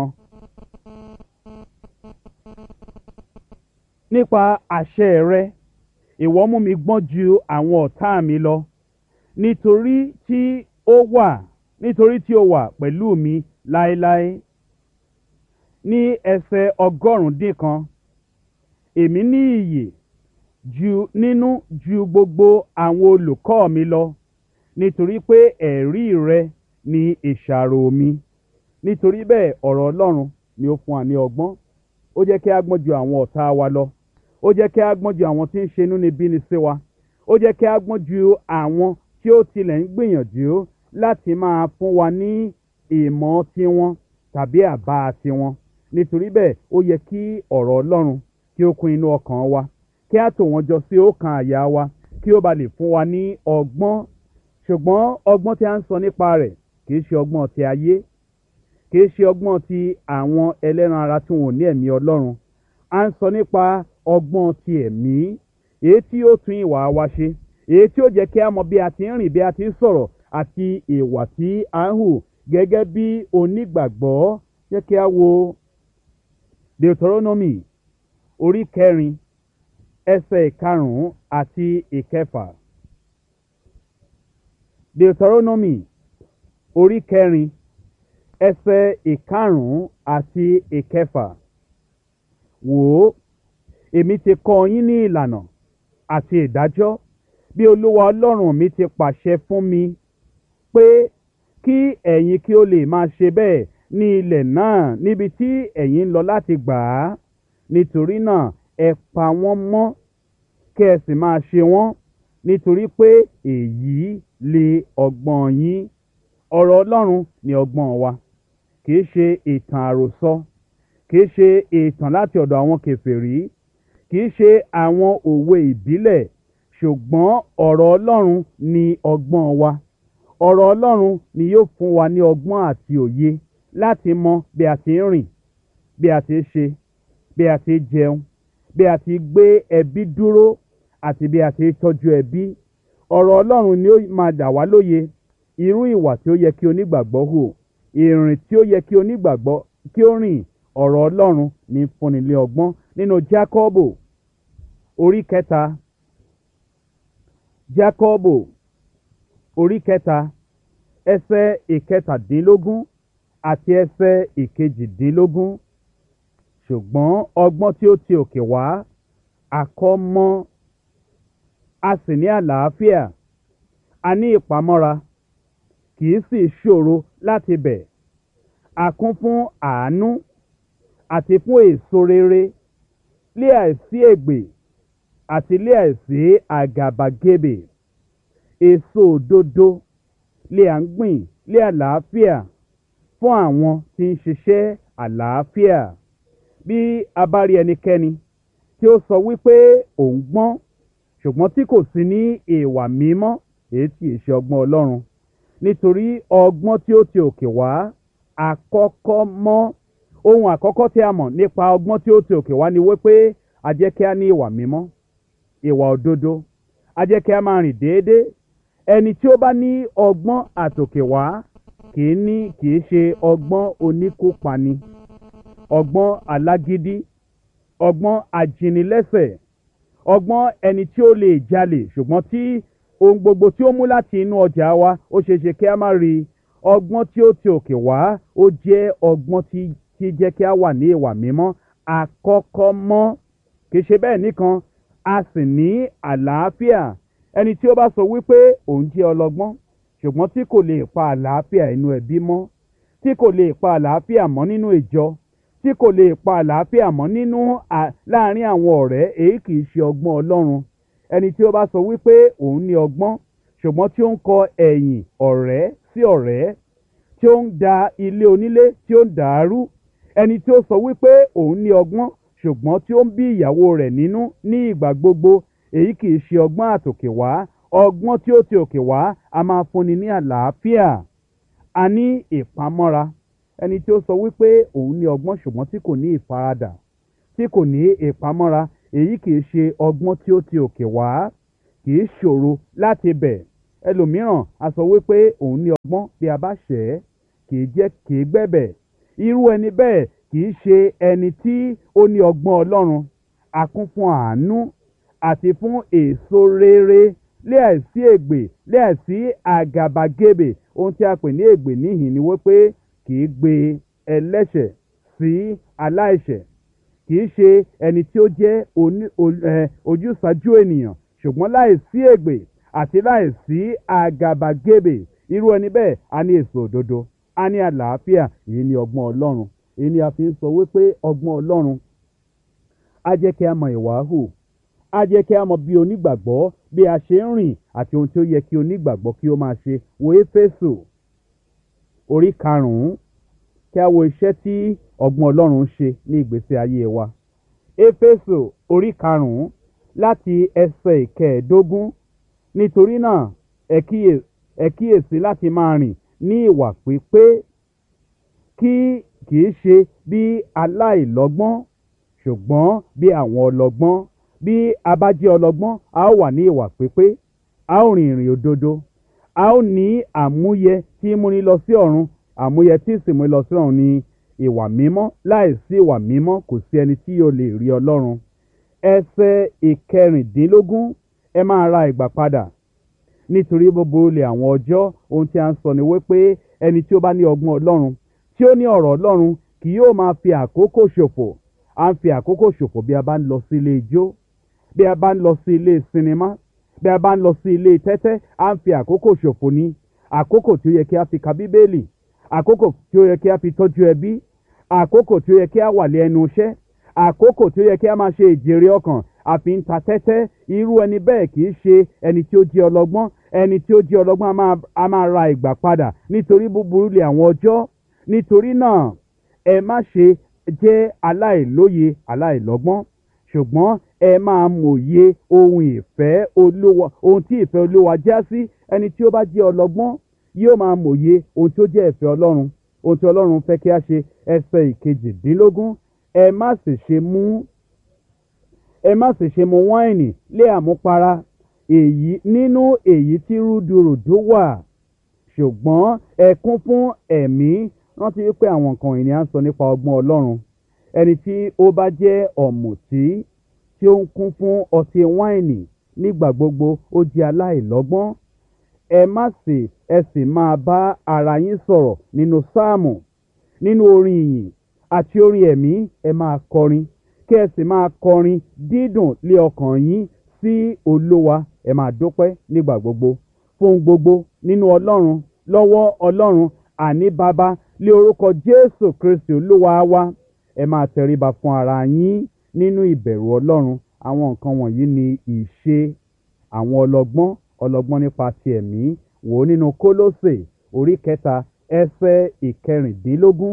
nípa àṣẹ rẹ ìwọ mú mi gbọ́n ju àwọn ọ̀tá mi lọ nítorí tí ó wà nítorí tí ó wà pẹ̀lú mi láéláé ní ẹsẹ̀ ọgọ́rùn-ún dín kan èmi ní iyè ju nínú ju gbogbo àwọn olùkọ́ mi lọ nítorí pé ẹ̀rí rẹ ni ìṣàrò mi nítorí bẹ́ẹ̀ ọ̀rọ̀ ọlọ́run ni ó fún wa ní ọgbọ́n ó jẹ́ kí a gbọ́n ju àwọn ọ̀tá wa lọ ó jẹ́ kí a gbọ́n ju àwọn tí ń ṣe inúnibíni sí wa ó jẹ́ kí a gbọ́n ju àwọn tí ó tilẹ̀ ń gbìyànjú láti máa fún wa ní ìmọ̀ tiwọn tàbí àbá tiwọn nítorí bẹ́ẹ̀ ó yẹ kí ọ̀rọ̀ ọlọ́run kí ó kún inú ọkàn wa kí a tò wọ́n jọ sí ọkàn àyà wa kí ó ba lè fún wa ní ọgbọ́n ṣùgbọ́n ọgbọ́n tí a ń sọ nípa rẹ̀ kì í ṣe ọgbọ́n ti ayé kì í ṣe ọgbọ́n ti àwọn ẹlẹ́ran ara tí wọn ò ní ẹ̀mí ọlọ́run a ń sọ nípa ọgbọ́n ti ẹ̀mí èyí tí ó tún ìwà wa ṣe èyí tí ó jẹ́ kí a mọ bí a ti ń rìn bí a ti ń sọ̀rọ̀ àti ìwà tí a ń hù gẹ́gẹ́ bí onígbàgbọ́ jẹ́ kí a wo deuteronomy orí kẹrin ẹsẹ̀ ìkarùn-ún àti ìkẹfà deuteronomy orí kẹrin ẹsẹ̀ ìkarùn-ún àti ìkẹfà wò ó èmi ti kọ́ yín ní ìlànà àti ìdájọ́ bí olúwa ọlọ́run mi ti pàṣẹ fún mi pé kí ẹ̀yin kí ó lè máa ṣe bẹ́ẹ̀ ní ilẹ̀ náà níbi tí ẹ̀yin ń lọ láti gbà á nítorí náà ẹ pa wọ́n mọ́ kí ẹ sì máa ṣe wọ́n nítorí pé èyí lè ọgbọ́n yín ọ̀rọ̀ ọlọ́run ni ọgbọ́n wa kìí ṣe ìtàn àròsọ kìí ṣe ìtàn láti ọ̀dọ̀ àwọn kèfèrí kìí ṣe àwọn òwe ìbílẹ̀ ṣùgbọ́n ọ̀rọ̀ ọlọ́run ni ọgbọ́n wa ọ̀rọ̀ ọlọ́run ni yóò fún wa ní ọgbọ́n àti òye láti mọ bí a ti ń rìn bí a ti ń ṣe bí a ti ń jẹun bí a ti gbé ẹbí dúró àti bí a ti ń tọ́jú ẹbí ọ̀rọ̀ ọlọ́run ni ó máa dà wá lóye irú ìwà tí ó yẹ kí onígbàgbọ́ hù ìrìn tí ó yẹ kí onígbàgbọ́ kí ó rìn ọ̀rọ̀ ọlọ́run ní fúnni lé ọgbọ́n nínú jákọ́bò orí kẹta jákọ́bò orí kẹta ẹsẹ̀ ìkẹtàdínlógún àti ẹsẹ̀ ìkejìdínlógún ṣùgbọ́n ọgbọ́n tí ó ti òkè wá àkọ́mọ́ a sì ní àlàáfíà a ní ìpamọ́ra kì í sì ṣòro láti bẹ̀ a kún fún àánú àti fún èso rere lé àìsí ègbè àti lé àìsí àgàbàgebè èso òdodo lé à ń gbìn lé àlàáfíà fún àwọn tí ń ṣiṣẹ́ àlàáfíà bí a bá rí ẹnikẹ́ni tí ó sọ wípé òun gbọ́n ṣùgbọ́n tí kò sí ní ìwà mímọ́ èyí tí ì ṣe ọgbọ́n ọlọ́run nítorí ọgbọ́n tí ó ti òkè wá àkọ́kọ́ mọ́ ohun àkọ́kọ́ tí a mọ̀ nípa ọgbọ́n tí ó ti òkè wá ni wípé a jẹ́ kí a ní ìwà mímọ́ ìwà òdodo a jẹ́ kí a máa rìn déédéé ẹni tí ó bá ní ọgbọ́n àtòkè wá kì í ní kì í ṣe ọgbọ́n oníkópani ọgbọ́n alágídí ọgbọ́n ajínilẹ́sẹ̀ ọgbọ́n ẹni tí ó lè jalè ṣùgbọ́n tí ohun gbogbo tí ó mú láti inú ọjà wa ó ṣeé ṣe kí a má rí ọgbọ́n tí ó ti òkè wá ó jẹ́ ọgbọ́n tí tí jẹ́ kí a wà ní ìwà mímọ́ àkọ́kọ́ mọ́ kì í ṣe bẹ́ẹ̀ nìkan a sì ní àlàáfíà ẹni tí ó bá sọ wípé òun jẹ́ ọlọ́gbọ́n ṣùgbọ́n tí kò lè pa àlàáfíà inú ẹbí mọ́ tí kò lè pa àlàáfíà mọ́ nínú ìjọ tí kò lè pa àlàáfíà mọ́ nínú láàárín àwọn ọ̀rẹ́ èyí kì í ṣe ọgbọ́n ọlọ́run ẹni tí ó bá sọ wípé òun ní ọgbọ́n ṣùgbọ́n tí ó ń kọ ẹ̀yìn ọ̀rẹ́ sí ọ̀rẹ́ tí ó ń da ilé onílé tí ó ń dàárú ẹni tí ó sọ wípé òun ní ọgbọ́n ṣùgbọ́n tí ó ń bí ìyàwó rẹ̀ nínú ní ìgbà gbogbo èyí kì í ṣe ọgbọ́n àtòkè wá ọgbọ́n tí ó ti òkè wá a máa fúnni ní àlàáfíà a ní ìpamọ́ra ẹni tí ó sọ wípé òun ní ọgbọ́n ṣùgbọ́n tí kò ní ìfaradà tí kò ní ìpamọ́ra èyí kì í ṣe ọgbọ́n tí ó ti òkè wá kì í ṣòro láti bẹ̀ ẹlòmíràn a sọ wípé òun ní ọgbọ́n bí a bá ṣẹ̀ ẹ́ kì í jẹ́ kì í gbẹ̀bẹ̀ irú ẹni bẹ́ẹ̀ kì í ṣe ẹni tí ó ní ọgbọ́n ọlọ́run a kún fún àánú àti fún èso rere láìsí ègbè láìsí àgàbàgebè ohun tí a pè ní ègbè níhìn ni wípé kì í gbé ẹlẹ́ṣẹ̀ sí aláìṣẹ̀ kì í ṣe ẹni tí ó jẹ́ oní- o- ẹ, ojúsàájú ènìyàn ṣùgbọ́n láìsí ègbè àti láìsí àgàbàgebè irú ẹni bẹ́ẹ̀ a ní èso òdodo a ní àlàáfíà èyí ni ọgbọ́n ọlọ́run èyí ni a fi ń sọ wípé ọgbọ́n ọlọ́run á jẹ́ kí a mọ ìwà hù á jẹ́ kí a mọ bí onígbàgbọ́ bí a ṣe ń rìn àti ohun tí ó yẹ kí onígbàgbọ́ kí ó máa ṣe wo éfésù orí karùn-ún kí a wo iṣẹ́ tí ọgbọ́n ọlọ́run ń ṣe ní ìgbésí ayé wa éfésù orí karùn-ún láti ẹsẹ̀ ìkẹẹ̀ẹ́dógún nítorí náà ẹ kíyè- ẹ kíyèsí láti máa rìn ní ìwà pípé kí kì í ṣe bí aláìlọ́gbọ́n ṣùgbọ́n bí àwọn ọlọ́gbọ́n bí a bá jẹ́ ọlọ́gbọ́n a ó wà ní ìwà pípé a ó rìn ìrìn òdodo a ó ní àmúyẹ tí í múni lọ sí ọ̀run àmúyẹ tí sì múni lọ sí ọ̀run ní ìwà mímọ́ láìsí ìwà mímọ́ kò sí ẹni tí yóò lè rí ọlọ́run ẹsẹ̀ ìkẹrìndínlógún ẹ máa ra ìgbà padà nítorí gbogbo olè àwọn ọjọ́ ohun tí a ń sọ ni wípé ẹni tí ó bá ní ọgbọ́n ọlọ́run tí ó ní ọ̀rọ̀ ọlọ́run kì yóò máa fi àkókò ṣòfò à ń fi àkókò ṣòfò bí a bá ń lọ sí ilé ijó bí a bá ń lọ sí ilé sinimá bí a bá ń lọ sí ilé tẹ́tẹ́ à ń fi àkókò ṣòfò ní àkókò tí ó yẹ kí a fi ka bíbélì àkókò tí ó yẹ kí a fi tọ́jú ẹbí àkókò tí ó yẹ kí a wà lé ẹnu iṣẹ́ àkókò tí ó yẹ kí a máa ṣe ìjèrè ọkàn àfi ń ta tẹ́tẹ́ irú ẹni bẹ́ẹ̀ kì í ṣe ẹni tí ó jẹ́ ọlọ́gbọ́n ẹni tí ó jẹ́ ọlọ́gbọ́n a máa- a máa ra ìgbà padà nítorí búburú lè àwọn ọjọ́ nítorí náà ẹ má ṣe jẹ́ aláìlóye aláìlọ́gbọ́n ṣùgbọ́n ẹ máa mòye ohun ìfẹ́ olúwa ohun tí ìfẹ́ olúwa já sí ẹni tí ó bá jẹ́ ọlọ́gbọ́n yóò máa mòye ohun tí ó jẹ́ ìfẹ́ ọlọ́run ohun tí ọlọ́run fẹ́ kí a ṣe ẹsẹ̀ ìkejìdínlógún ẹ má sì ṣe mú ẹ má sì ṣe mu wáìnì lé àmupara èyí nínú èyí tí rúdurùdu wà ṣùgbọ́n ẹ kún fún ẹ̀mí rántí wípé àwọn nǹkan ìní à ń sọ nípa ọgbọ́n ọlọ́run ẹni tí ó bá jẹ́ ọ̀mùtí tí ó ń kún fún ọtí wáìnì nígbà gbogbo ó jẹ́ aláìlọ́gbọ́n ẹ má sì ẹ sì máa bá ara yín sọ̀rọ̀ nínú sáàmù nínú orin ìyìn àti orin ẹ̀mí ẹ máa kọrin kí ẹ sì máa kọrin dídùn lé ọkàn yín sí olówa ẹ máa dúpẹ́ nígbà gbogbo fún gbogbo nínú ọlọ́run lọ́wọ́ ọlọ́run àní bàbá lé orúkọ jésù kristi olúwa wa ẹ máa tẹríba fún ara yín nínú ìbẹ̀rù ọlọ́run àwọn nǹkan wọ̀nyí ni ìṣe àwọn ọlọ́gbọ́n ọlọ́gbọ́n nípa ti ẹ̀mí wò ó nínú kólósè orí kẹta ẹsẹ̀ ìkẹrìndínlógún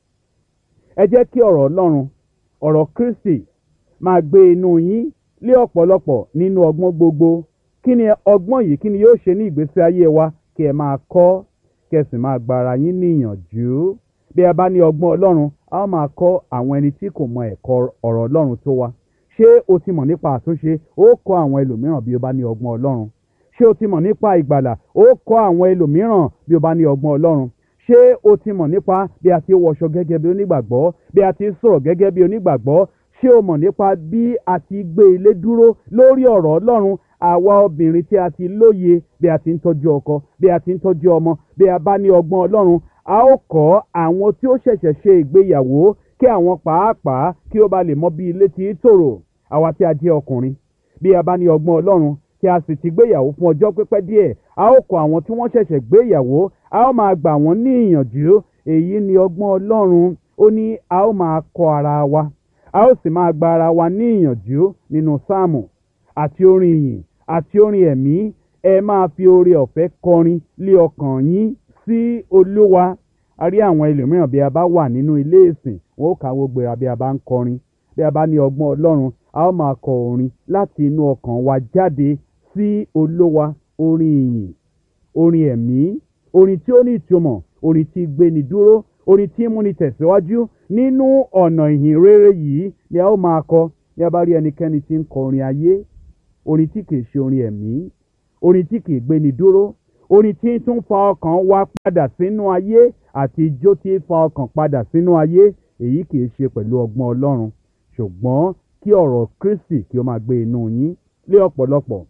ẹ jẹ́ kí ọ̀rọ̀ ọlọ́run ọ̀rọ̀ kristi máa gbé inú yín lé ọ̀pọ̀lọpọ̀ nínú ọgbọ́n gbogbo kí ni ọgbọ́n yìí kí ni yóò ṣe ní ìgbésí ayé wa kí ẹ máa kọ́ kí ẹ sì máa gba ara yín níyànjú bí a bá ní ọgbọ́n ọlọ́run a ó máa kọ́ àwọn ẹni tí kò mọ ẹ̀kọ́ ọ̀rọ̀ ọlọ́run tó wa ṣé o ti mọ̀ nípa àtúnṣe ó kọ́ àwọn ẹlòmíràn bí o bá ní ọgbọ́n ọlọ́run ṣé o ti mọ̀ nípa ìgbàlà ó kọ́ àwọn ẹlòmíràn bí o bá ní ọgbọ́n ọlọ́run ṣé o ti mọ̀ nípa bí a ti wọṣọ gẹ́gẹ́ bí onígbàgbọ́ bí a ti sọ̀rọ̀ gẹ́gẹ́ bí onígbàgbọ́ ṣé o mọ̀ nípa bí a ti gbé ilé dúró lórí ọ̀rọ̀ ọlọ́run àwa obìnrin tí a ti lóye bí a ti ń tọ́jú ọkọ bí a ti ń tọ́jú ọmọ bí a bá ní ọgbọ́n ọlọ́run a ó kọ́ àwọn tí ó ṣẹ̀ṣẹ̀ ṣe ìgbéyàwó kí àwọn pàápàá kí ó ba lè mọ bí ilé ti tòrò àwa tí a jẹ́ ọkùnrin bí a bá ní ọgbọ́n ọlọ́run tí a sì ti gbéyàwó fún ọjọ́ pípẹ́ díẹ̀ a ó kọ́ àwọn tí wọ́n ṣẹ̀ṣẹ̀ gbéyàwó a ó máa gbà wọ́n ní ìyànjú èyí ni ọgbọ́n ọlọ́run ó ní a ó máa kọ́ ara wa a ó sì máa gba ara wa ní ìyànjú nínú sáàmù àti orin ìyìn àti orin ẹ̀mí ẹ máa fi oore ọ̀fẹ́ kọrin lé ọkàn yín sí olúwa a rí àwọn ẹlòmíràn bí a bá wà nínú ilé ìsìn wọn ó kàwé gbéra bí a bá ń kọrin bí a bá ní ọgbọ́n ọlọ́run a ó máa kọ orin láti inú ọkàn wa jáde sí olúwa orin ìyìn orin ẹ̀mí orin tí ó ní ìtumọ̀ orin tí gbéni dúró orin tí múni tẹ̀síwájú nínú ọ̀nà ìhìn rere yìí ni a ó máa kọ ní a bá rí ẹnikẹ́ni tí ń kọ orin ayé orin tí kìí ṣe orin ẹ̀mí orin tí kìí gbéni dúró orin tí tún fa ọkàn wa padà sínú ayé àti ijó tí fa ọkàn padà sínú ayé èyí kìí ṣe pẹ̀lú ọgbọ́n ọlọ́run ṣùgbọ́n kí ọ̀rọ̀ kristi kí ó máa gbé inú yín lé ọ̀pọ̀lọpọ̀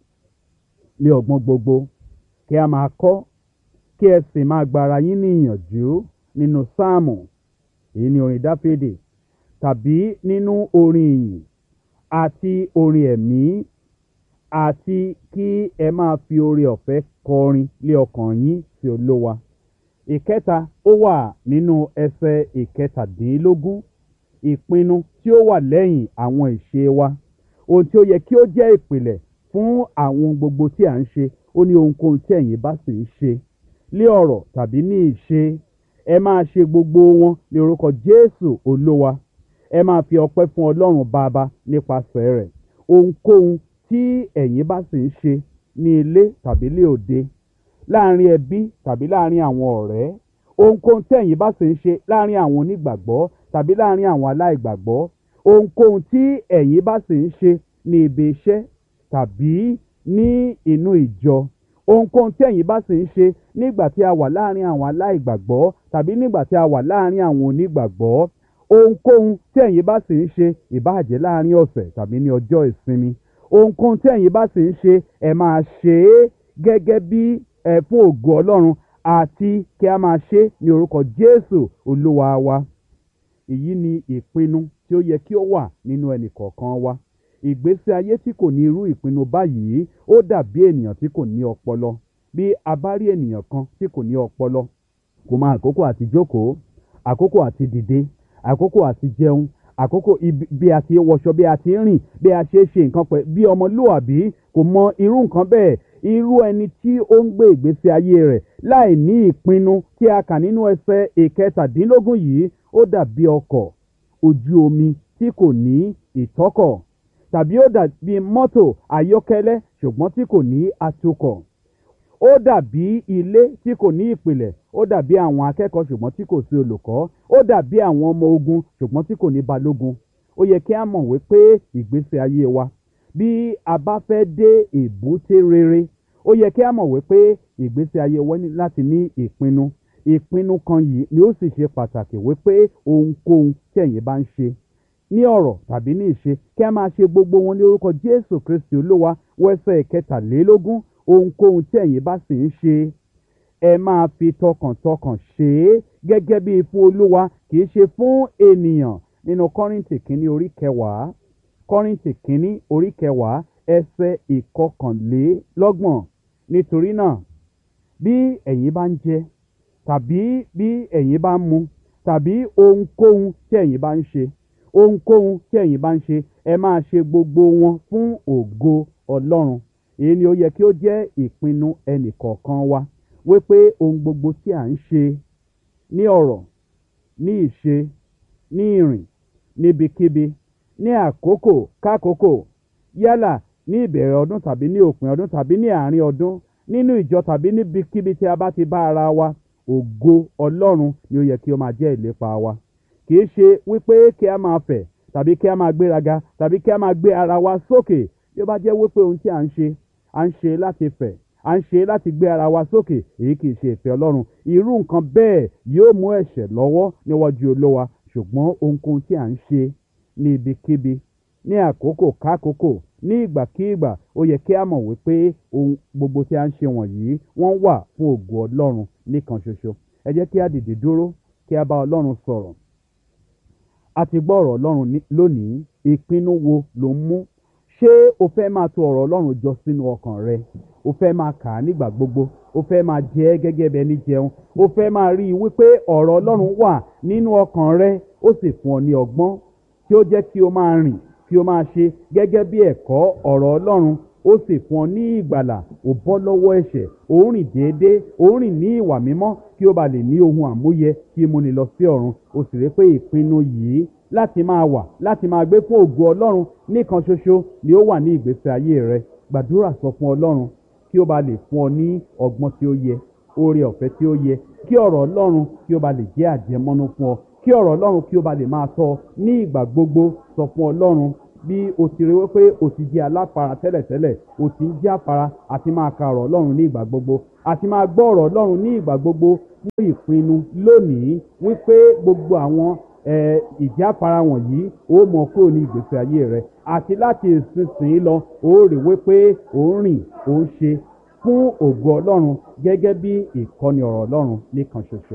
lé ọgbọ́n gbogbo kí a máa kọ́ kí ẹ sì máa gbára yín ní ìyànjú nínú sáàmù èyí ni orin dáfídì tàbí nínú orin ìyìn àti orin ẹ̀mí àti kí ẹ máa fi oore ọ̀fẹ́ kọrin lé ọkàn yín sí olówa ìkẹta ó wà nínú ẹsẹ̀ ìkẹtàdínlógún ìpinnu tí ó wà lẹ́yìn àwọn ìṣe wa ohun tí ó yẹ kí ó jẹ́ ìpìlẹ̀ fún àwọn gbogbo tí à ń ṣe ó ní ohunkóhun tí ẹ̀yin bá sì ń ṣe lé ọ̀rọ̀ tàbí ní ìṣe ẹ máa ṣe gbogbo wọn ní orúkọ jésù olówa ẹ máa fi ọpẹ́ fún ọlọ́run bàbá nípasẹ̀ rẹ̀ ohunkóhun tí ẹ̀yin bá sì ń ṣe ní ilé tàbí lé òde láàrin ẹbí tàbí láàrin àwọn ọ̀rẹ́ ohunkóhun tí ẹ̀yin bá sì ń ṣe láàrin àwọn onígbàgbọ́ tàbí láàrin àwọn aláìgbàgbọ́ ohunkóhun tí ẹ̀yin bá sì ń ṣe ní ibi iṣẹ́ tàbí ní inú ìjọ ohunkóhun tí ẹ̀yin bá sì ń ṣe nígbà tí a wà láàrin àwọn aláìgbàgbọ́ tàbí nígbà tí a wà láàrin àwọn onígbàgbọ́ ohunkóhun tí ẹ̀yin bá sì ń ṣe ìbáàjẹ́ láàrin ọ̀sẹ̀ tàbí ní ọjọ́ ìsinmi ohunkóhun tí ẹ̀yin bá sì ń ṣe ẹ máa ṣe é gẹ́gẹ́ bí ẹ fún ògo ọlọ́run àti kí a máa ṣe é ní orúkọ jésù olúwa wa èyí ni ìpinnu tí ó yẹ kí ó wà nínú ẹnì kọ̀ọ̀kan wa ìgbésí ayé tí kò ní irú ìpinnu báyìí ó dàbí ènìyàn tí kò ní ọpọlọ bí a bá rí ènìyàn kan tí kò ní ọpọlọ kò mọ àkókò àti jókòó àkókò àti dìde àkókò àti jẹun àkókò bí a ti wọṣọ bí a ti rìn bí a ṣe ṣe nǹkan pẹ̀ bí ọmọlúwàbí kò mọ irú nǹkan bẹ́ẹ̀ irú ẹni tí ó ń gbé ìgbésí ayé rẹ̀ láì ní ìpinnu tí a kà nínú ẹsẹ̀ ìkẹtàdínlógún yìí ó dàbí ọkọ̀ ojú omi tí kò ní ìtọ́kọ̀ tàbí ó dàbí mọ́tò ayọ́kẹ́lẹ́ ṣùgbọ́n tí kò ní atukọ̀ ó dàbí ilé tí kò ní ìpìlẹ̀ ó dàbí àwọn akẹ́kọ̀ọ́ ṣùgbọ́n tí kò sí olùkọ́ ó dàbí àwọn ọmọ ogun ṣùgbọ́n tí kò ní balógun ó yẹ kí a mọ̀ wípé ìgbésí ayé wa bí a bá fẹ́ dé èbúté rere ó yẹ kí a mọ̀ wípé ìgbésí ayé wa ní láti ní ìpinnu ìpinnu kan yìí ni ó sì ṣe pàtàkì wípé ohunkóhun tí ẹ̀yin bá ń ṣe ní ọ̀rọ̀ tàbí ní ìṣe kí a máa ṣe gbogbo wọn ní orúkọ jésù kristi olúwa wẹ́sẹ̀ kẹtàlélógún ohunkóhun tí ẹ̀yin bá sì ń ṣe ẹ máa fi tọkàntọkàn ṣe é gẹ́gẹ́ bí fún olúwa kì í ṣe fún ènìyàn nínú kọ́rìntì kínní orí kẹwàá kọ́rìntì kínní orí kẹwàá ẹsẹ̀ ìkọkànlélọ́gbọ̀n nítorí náà bí ẹ̀yin bá ń jẹ tàbí bí ẹ̀yin bá ń mu tàbí ohunkóhun tí ẹ̀yin bá ń ṣe ohunkóhun tí ẹ̀yin bá ń ṣe ẹ máa ṣe gbogbo wọn fún ògo ọlọ́run èyí ni ó yẹ kí ó jẹ́ ìpinnu ẹnìkọ̀ọ̀kan wa wípé ohun gbogbo tí à ń ṣe ní ọ̀rọ̀ ní ìṣe ní ìrìn níbikíbi ní àkókò kákòókò yálà ní ìbẹ̀rẹ̀ ọdún tàbí ní òpin ọdún tàbí ní àárín ọdún nínú ìjọ tàbí níbikíbi tí a bá ti bá ara wa ògo ọlọ́run ni ó yẹ kí ó máa jẹ́ ìlépa wa kì í ṣe wípé kí a máa fẹ̀ tàbí kí a máa gbéraga tàbí kí a máa gbé ara wa sókè bí ó bá jẹ́ wípé ohun tí à ń ṣe à ń ṣe láti fẹ̀ à ń ṣe láti gbé ara wa sókè èyí kì í ṣe ìfẹ́ ọlọ́run irú nǹkan bẹ́ẹ̀ yóò mú ẹ̀ṣẹ̀ lọ́wọ́ níwájú olówa ṣùgbọ́n ohunkóhun tí à ń ṣe ní ibikíbi ní àkókò kákòókò ní ìgbàkígbà ó yẹ kí a mọ̀ wípé ohun gbogbo tí a ń ṣe wọ̀nyí wọ́n wà fún ògo ọlọ́run nìkan ṣoṣo ẹ jẹ́ kí a dìde dúró kí a bá ọlọ́run sọ̀rọ̀ a ti gbọ́ ọ̀rọ̀ ọlọ́run lónìí ìpinnu wo ló ń mú ṣé o fẹ́ máa tò ọ̀rọ̀ ọlọ́run jọ sínú ọkàn rẹ o fẹ́ máa kà á nígbà gbogbo o fẹ́ máa jẹ ẹ́ gẹ́gẹ́ bí ẹni jẹun o fẹ́ máa rí i wípé ọ̀rọ̀ ọlọ́run wà nínú ọkàn rẹ ó sì fún ọ ní ọgbọ́n tí ó jẹ́ kí o máa rìn kí o máa ṣe gẹ́gẹ́ bí ẹ̀kọ́ ọ̀rọ̀ ọlọ́run ó sì fún ọ ní ìgbàlà ò bọ́ lọ́wọ́ ẹ̀ṣẹ̀ ò ń rìn déédéé ò ń rìn ní ìwà mímọ́ kí o bá lè ní ohun àmúyẹ kí mo lè lọ sí ọ̀run o sì rí pé ìpinnu yìí láti máa wà láti máa gbé fún ògo ọlọ́run nìkan ṣoṣo ni ó wà ní ìgbésí ayé rẹ gbàdúrà sọ fún ọlọ́run kí ó bá lè fún ọ ní ọgbọ́n tí ó yẹ oore ọ̀fẹ́ tí ó yẹ kí ọ̀rọ̀ ọlọ́run kí ó bá lè jẹ́ àjẹmọ́nú fún ọ kí ọ̀rọ̀ ọlọ́run kí ó bá lè máa tọ́ ní ìgbà gbogbo sọ fún ọlọ́run bí o ti rí wípé o ti di aláfara tẹ́lẹ̀tẹ́lẹ̀ o ti ń jẹ́ àfara àti máa ka ọ̀rọ̀ ọlọ́run ní ìgbà gbogbo àti máa gbọ́ ọ̀rọ̀ ọlọ́run ní ìgbà gbogbo fún ìpinnu lónìí wípé gbogbo àwọn eh, ìjáfara wọ̀nyí ó mọ kúrò ní ìgbésí ayé rẹ àti láti ìsinsìnyí lọ ó rí wípé ó ń rìn ó ń ṣe fún ògo ọlọ́run gẹ́gẹ́ bí ìkọ́ni ọ̀rọ̀ ọlọ́run nìkan ṣoṣo.